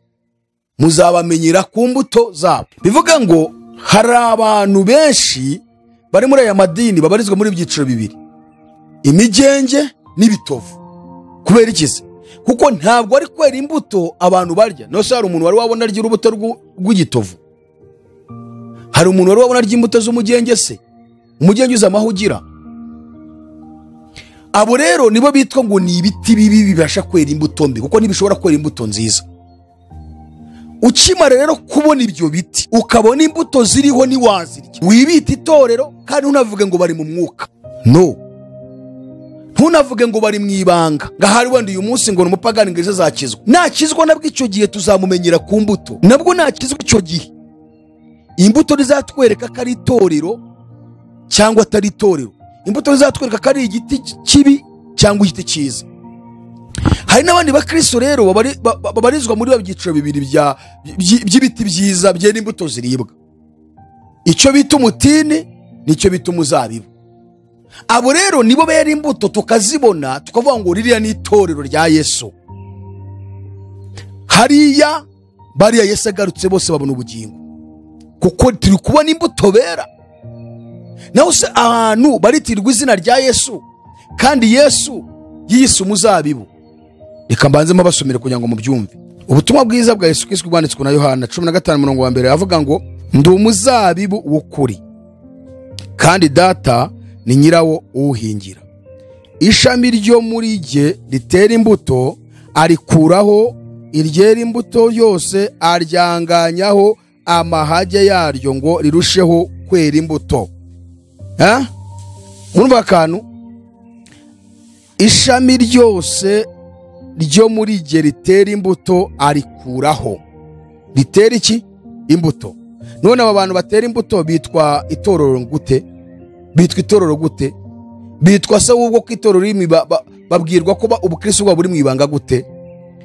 muzabamenyera ku mbuto zabo bivuga ngo hari abantu benshi bari muri aya madini babarizwa muri ibyiciro bibiri imigenge n'ibitovu kubera iki se kuko ntabwo ari kwera imbuto abantu barya no se hari umuntu wari wabona arya urubuto rw'u- rw'igitovu hari umuntu wari wabona arya imbuto z'umugenge se umugenge uzi amaho ugira abo rero nibo bitwa ngo ni ibiti bibi bibasha kwera imbuto mbi kuko ntibishobora kwera imbuto nziza ukimara rero kubona ibyo biti ukabona imbuto ziriho ntiwazirya wibita itorero kandi ntunavuge ngo bari mu mwuka no ntunavuge ngo bari mu ibanga ngo ahari wenda uyu munsi ngo ni umupagani ngo ejo azakizwa nakizwa nabwo icyo gihe tuzamumenyera ku mbuto nabwo nakizwa icyo gihe imbuto rizatwereka ko ari itorero cyangwa atari itorero imbuto zizatwereka ko ari igiti kibi cyangwa igiti cyiza hari n'abandi bakristo rero babari- ba- ba- babarizwa muri ba byiciro bibiri bya- by- by'ibiti byiza byera imbuto ziribwa icyo bita umutini nicyo bita umuzabibu abo rero nibo bera imbuto tukazibona tukavuga ngo ririya ni itorero rya yesu hariya bariya yesu agarutse bose babona ubugingo kuko turi kubona imbuto bera naho se ahantu baritirwa izina rya yesu kandi yesu yiyise umuzabibu reka mbanzemo basomere kugira ngo mubyumve ubutumwa bwiza bwa yesu kristo bwanditswe na yohana cumi na gatanu murongo wa mbere avuga ngo ndi umuzabibu w'ukuri kandi data ni nyirawo uwuhingira ishami ryo muri jye ritera imbuto arikuraho iryera imbuto yose aryanganyaho amahage yaryo ngo rirusheho kwera imbuto Ha? urumva akantu ishami ryose ryo muri jye ritera imbuto arikuraho ritera iki imbuto none aba bantu batera imbuto bitwa itorero gute bitwa itorero gute bitwa se w'ubwo ko itorero rimwe ba- ba- babwirwa ko ba- ubukristo bwabo buri mu ibanga gute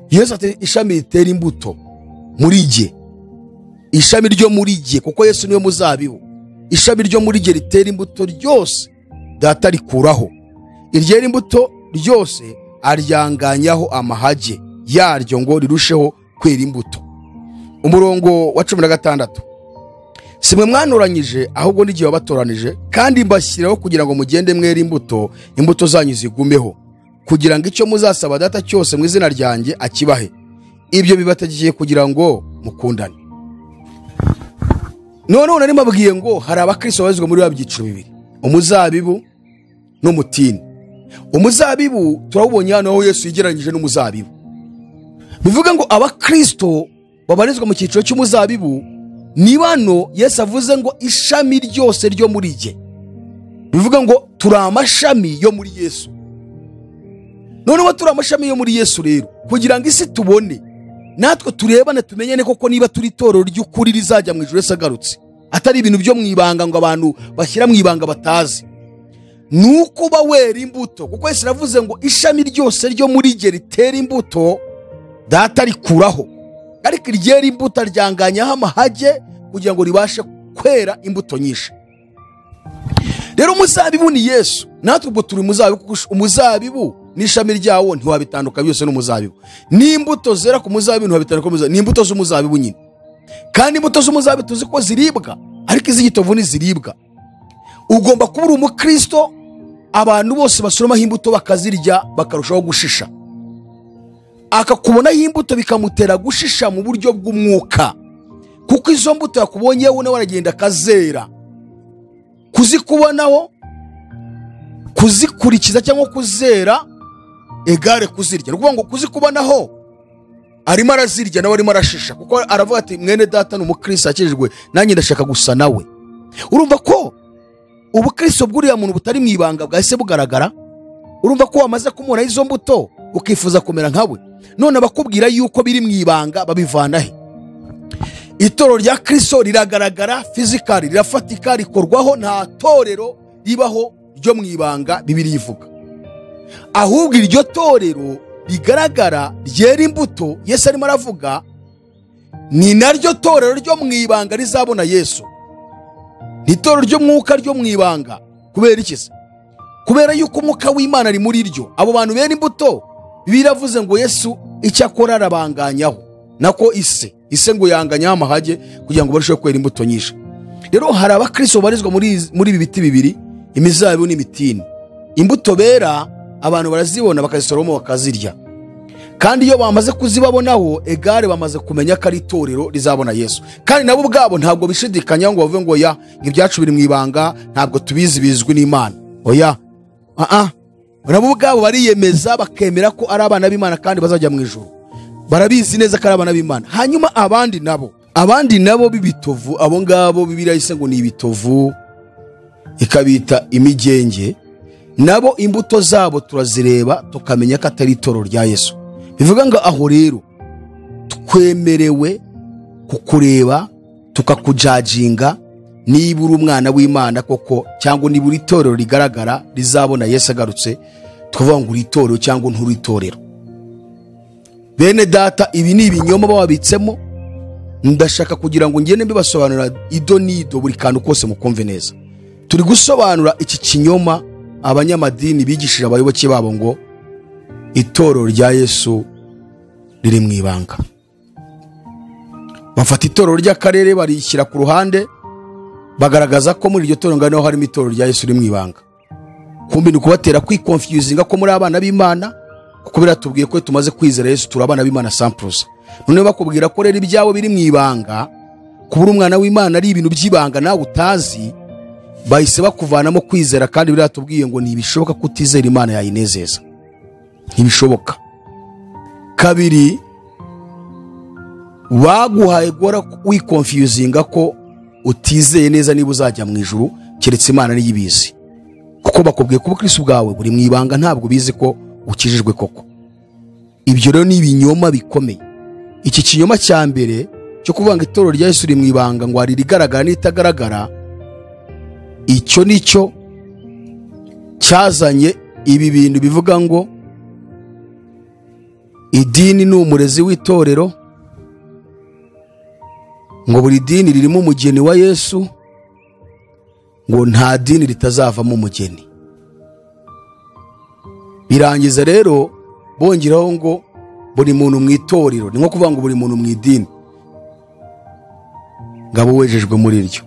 yesu ati ishami ritera imbuto muri jye ishami ryo muri jye kuko yesu niwe muzabibu ishami ryo muri jye ritera imbuto ryose data rikuraho iryera imbuto ryose aryanganyaho amahage yaryo ngo rirusheho kwera imbuto umurongo wa cumi na gatandatu si mwe mwanoranyije ahubwo n'igihe wabatoranije kandi mbashyiraho kugira ngo mugende mwera imbuto imbuto zanyu zigumeho kugira ngo icyo muzasaba data cyose mu izina ryanjye akibahe ibyo bibategekeye kugira ngo mukundane noneho nari mbabwiye ngo hari abakristo babarizwa muri ba byiciro bibiri umuzabibu n'umutini umuzabibu turawubonye hano aho yesu yigereranyije n'umuzabibu bivuga ngo abakristo babarizwa mu cyiciro cy'umuzabibu ni bano yesu avuze ngo ishami ryose ryo muri jye bivuga ngo turi amashami yo muri yesu noneho turi amashami yo muri yesu rero kugira ngo isi tubone natwe turebane tumenyane koko niba turi itorero ry'ukuri rizajya mu ijoro wese agarutse atari ibintu byo mu ibanga ngo abantu bashyira mu ibanga batazi ni uko uba wera imbuto kuko yesu aravuze ngo ishami ryose ryo muri jye ritera imbuto data rikuraho ariko iryera imbuto aryanganyaho amahage kugira ngo ribashe kwera imbuto nyinshi rero umuzabibu ni yesu natwe ubwo turi umuzabibu kuko umuzabibu n'ishami ryawo ntiwabitandukana byose n'umuzabibu n'imbuto zera ku muzabibu ntiwabitandukana n'umuzabibu. ni imbuto z'umuzabibu nyine kandi imbuto z'umuzabibu tuzi ko ziribwa ariko iz'igitovu ntiziribwa ugomba kuba uri umukristo abantu bose basoromaho imbuto bakazirya bakarushaho gushisha akakubonaho imbuto bikamutera gushisha mu buryo bw'umwuka kuko izo mbuto yakubonye wowe nawe aragenda akazera kuzikubonaho kuzikurikiza cyangwa kuzera egare kuzirya ni ukuvuga ngo kuzikubonaho arimo arazirya nawe arimo arashisha kuko aravuga ati mwene data ni umukristo yakijijwe nanjye ndashaka gusa nawe urumva ko ubukristo bw'uriya muntu butari mu ibanga bwahise bugaragara urumva ko wamaze kumubonaho izo mbuto ukifuza kumera nkawe none abakubwira yuko biri mu ibanga babivana he itorero rya kristo riragaragara fizikari rirafatika rikorwaho nta torero ribaho ryo mu ibanga bibiri ivuga ahubwo iryo torero rigaragara ryera imbuto yesu arimo aravuga ni naryo torero ryo mu ibanga rizabona yesu ni itorero ry'umwuka ryo mu ibanga kubera iki se kubera yuko umwuka w'imana ari muri ryo abo bantu bera imbuto biravuze ngo yesu icyo akora arabanganyaho nako ise ise ngo yanganyaho amahage kugira ngo barusheho kwera imbuto nyinshi rero hari abakristo babarizwa muri izi- muri ibi biti bibiri imizabibu n'imitini imbuto bera abantu barazibona bakazisoroma bakazirya kandi iyo bamaze kuzibabonaho egare bamaze kumenya ko ari itorero rizabona yesu kandi nabo ubwabo ntabwo bishidikanyaho ngo bavuge ngo ya ibyacu biri mu ibanga ntabwo tubizi bizwi n'imana oya aa nabo ubwabo bariyemeza bakemera ko ari abana b'imana kandi bazajya mu ijoro barabizi neza ko ari abana b'imana hanyuma abandi nabo abandi nabo b'ibitovu abo ngabo bibiriya yise ngo ni ibitovu ikabita imigenge nabo imbuto zabo turazireba tukamenya ko atari itoro rya yesu bivuga ngo aho rero twemerewe kukureba tukakujajinga niba uri umwana w'imana koko cyangwa niba uri itorero rigaragara rizabona yesu agarutse tukavuga ngo uri itorero cyangwa nturi itorero bene data ibi ni ibinyoma baba babitsemo ndashaka kugira ngo ngende mbibasobanurira ido n'ido buri kantu kose mukumve neza turi gusobanura iki kinyoma abanyamadini bigishije abayoboke babo ngo itorero rya yesu riri mu ibanga bafata itorero ry'akarere barishyira ku ruhande bagaragaza ko muri iryo torero ngari harimo itorero rya yesu riri mu ibanga kumbi ni ukubatera kwikonfyuzinga ko muri abana b'imana kuko biratubwiye ko iyo tumaze kwizera yesu turi abana b'imana sampuruza noneho bakubwira ko rero ibyabo biri mu ibanga kuba uri umwana w'imana ari ibintu by'ibanga nawe utazi bahise bakuvanamo kwizera kandi biratubwiye ngo ntibishoboka ko utizera imana yayinezeza ntibishoboka kabiri baguhaye guhora wikonfyuzinga ko utizeye neza niba uzajya mu ijuru keretse imana niyo ibizi kuko bakubwiye ko ubukristo bwawe buri mu ibanga ntabwo bizi ko ukijijwe koko ibyo rero ni ibinyoma bikomeye iki kinyoma cya mbere cyo kuvuga ngo itorero rya yesu riri mu ibanga ngo hari irigaragara n'iritagaragara icyo ni cyo cyazanye ibi bintu bivuga ngo idini ni umurezi w'itorero ngo buri dini ririmo umugeni wa yesu ngo nta dini ritazavamo umugeni birangiza rero bongeraho ngo buri muntu mu itorero ni nko kuvuga ngo buri muntu mu idini ngabo wejejwe muri ryo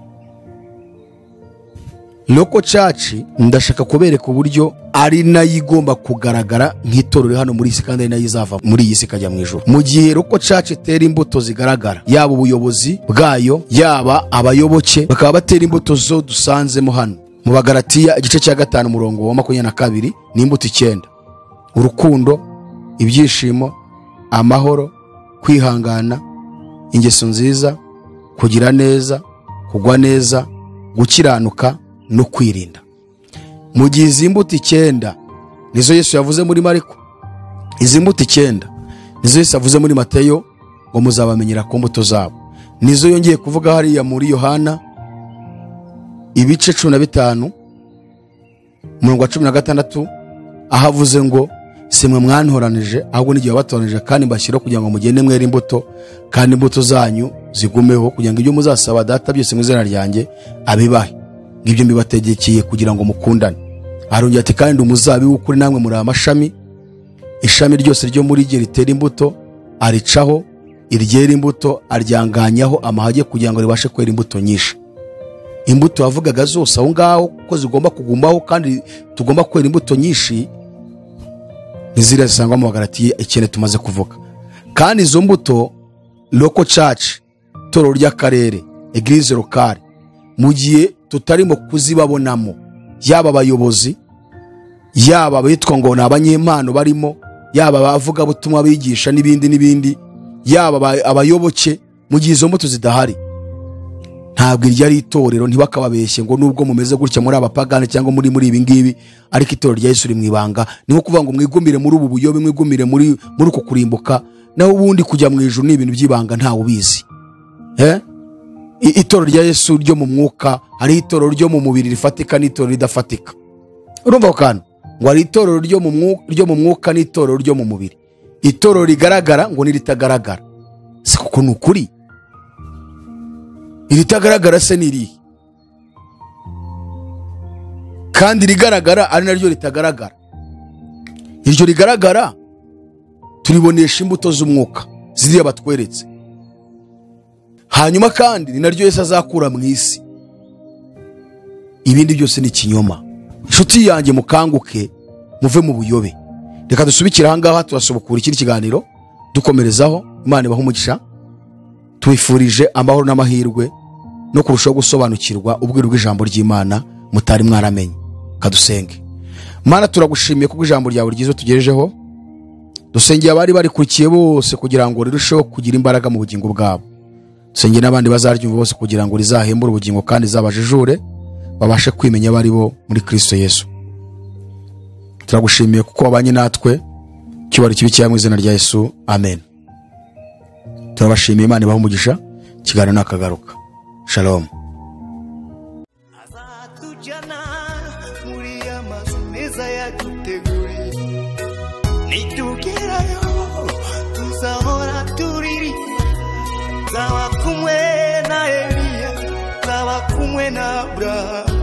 loko caci ndashaka kubereka uburyo ari nayo igomba kugaragara nk'itorero hano muri iyi si kandi ari nayo izava muri iyi si ikajya mu ijoro mu gihe loko caci itera imbuto zigaragara yaba ubuyobozi bwayo yaba abayoboke bakaba batera imbuto zo dusanzemo hano mu bagaratiya igice cya gatanu umurongo wa makumyabiri na kabiri ni imbuto icyenda urukundo ibyishimo amahoro kwihangana ingeso nziza kugira neza kugwa neza gukiranuka no kwirinda mu gihe izi mbuto icyenda nizo yesu yavuze muri mariko izi mbuto icyenda nizo yesu yavuze muri mateyo ngo muzabamenyera ku mbuto zabo nizo yongeye kuvuga hariya muri yohana ibice cumi na bitanu umurongo wa cumi na gatandatu aho avuze ngo si mwe mwantoranije ahubwo n'igihe wabatoranije kandi mbashyiraho kugira ngo mugende mwere imbuto kandi imbuto zanyu zigumeho kugira ngo ibyo muzasaba data byose mu izina ryanjye abibahe ngibyo mbibategekeye kugira ngo mukundane arongera ati kandi umuzabibu kuri namwe muri amashami ishami ryose ryo muri rye ritera imbuto aricaho iryera imbuto aryanganyaho amahage kugira ngo ribashe kwera imbuto nyinshi imbuto wavugaga zose aho ngaho ko zigomba kugumaho kandi tugomba kwera imbuto nyinshi ntiziriya zisangwa mu bagaratiye ikintu tumaze kuvuga kandi izo mbuto loko caci toro ry'akarere egirize lokale mu gihe tutarimo kuzibabonamo yaba abayobozi yaba abitwa ngo ni abanyempano barimo yaba abavugabutumwa bigisha n'ibindi n'ibindi yaba aba- abayoboke mu gihe izo mbuto zidahari ntabwo iryo ari itorero ntibakababeshye ngo nubwo mumeze gutya muri abapagani cyangwa muri muri ibi ngibi ariko itorero rya Yesu riri mu ibanga ni nko kuvuga ngo mwigumire muri ubu buyobe mwigumire muri muri uku kurimbuka naho ubundi kujya mu ijuru ni ibintu by'ibanga ntawe ubizi eh? I- itorero rya Yesu ryo mu mwuka hari itorero ryo mu mubiri rifatika n'itorero ridafatika urumva ako kantu ngo hari itorero ryo mu mwuka, ryo mu mwuka n'itorero ryo mu mubiri itorero rigaragara ngo niritagaragara si kuko ni ukuri iritagaragara se ni irihe kandi irigaragara ari naryo ritagaragara iryo rigaragara turibonesha imbuto z'umwuka ziriya batweretse hanyuma kandi ni naryo yesu azakura mu isi ibindi byose ni ikinyoma inshuti yanjye mukanguke muve mu buyobe reka dusubikire ahangaha turasubukura ikindi kiganiro dukomerezaho imana ibaha umugisha tubifurije amahoro n'amahirwe no kurushaho gusobanukirwa ubwiru bw'ijambo ry'imana mutari mwaramenye kadusenge mana turagushimiye kubwo ijambo ryawe ryiza tugejejeho dusengeye abari barikurikiye bose kugira ngo rirusheho kugira imbaraga mu bugingo bwabo dusengeye n'abandi bazaryumva bose kugira ngo rizahembure ubugingo kandi rizabajijure babashe kwimenya abo ari bo muri kristo yesu turagushimiye kuko wabanye natwe cyubahiro kibi cyangwa mu izina rya yesu amen turabashimiye imana ibaha umugisha ikiganiro ni akagaruka shalomu azatujyana muri ya mazu meza yaduteguriye nitugerayo tuzahora turirimba zaba kumwe na eliya zaba kumwe na aburahamu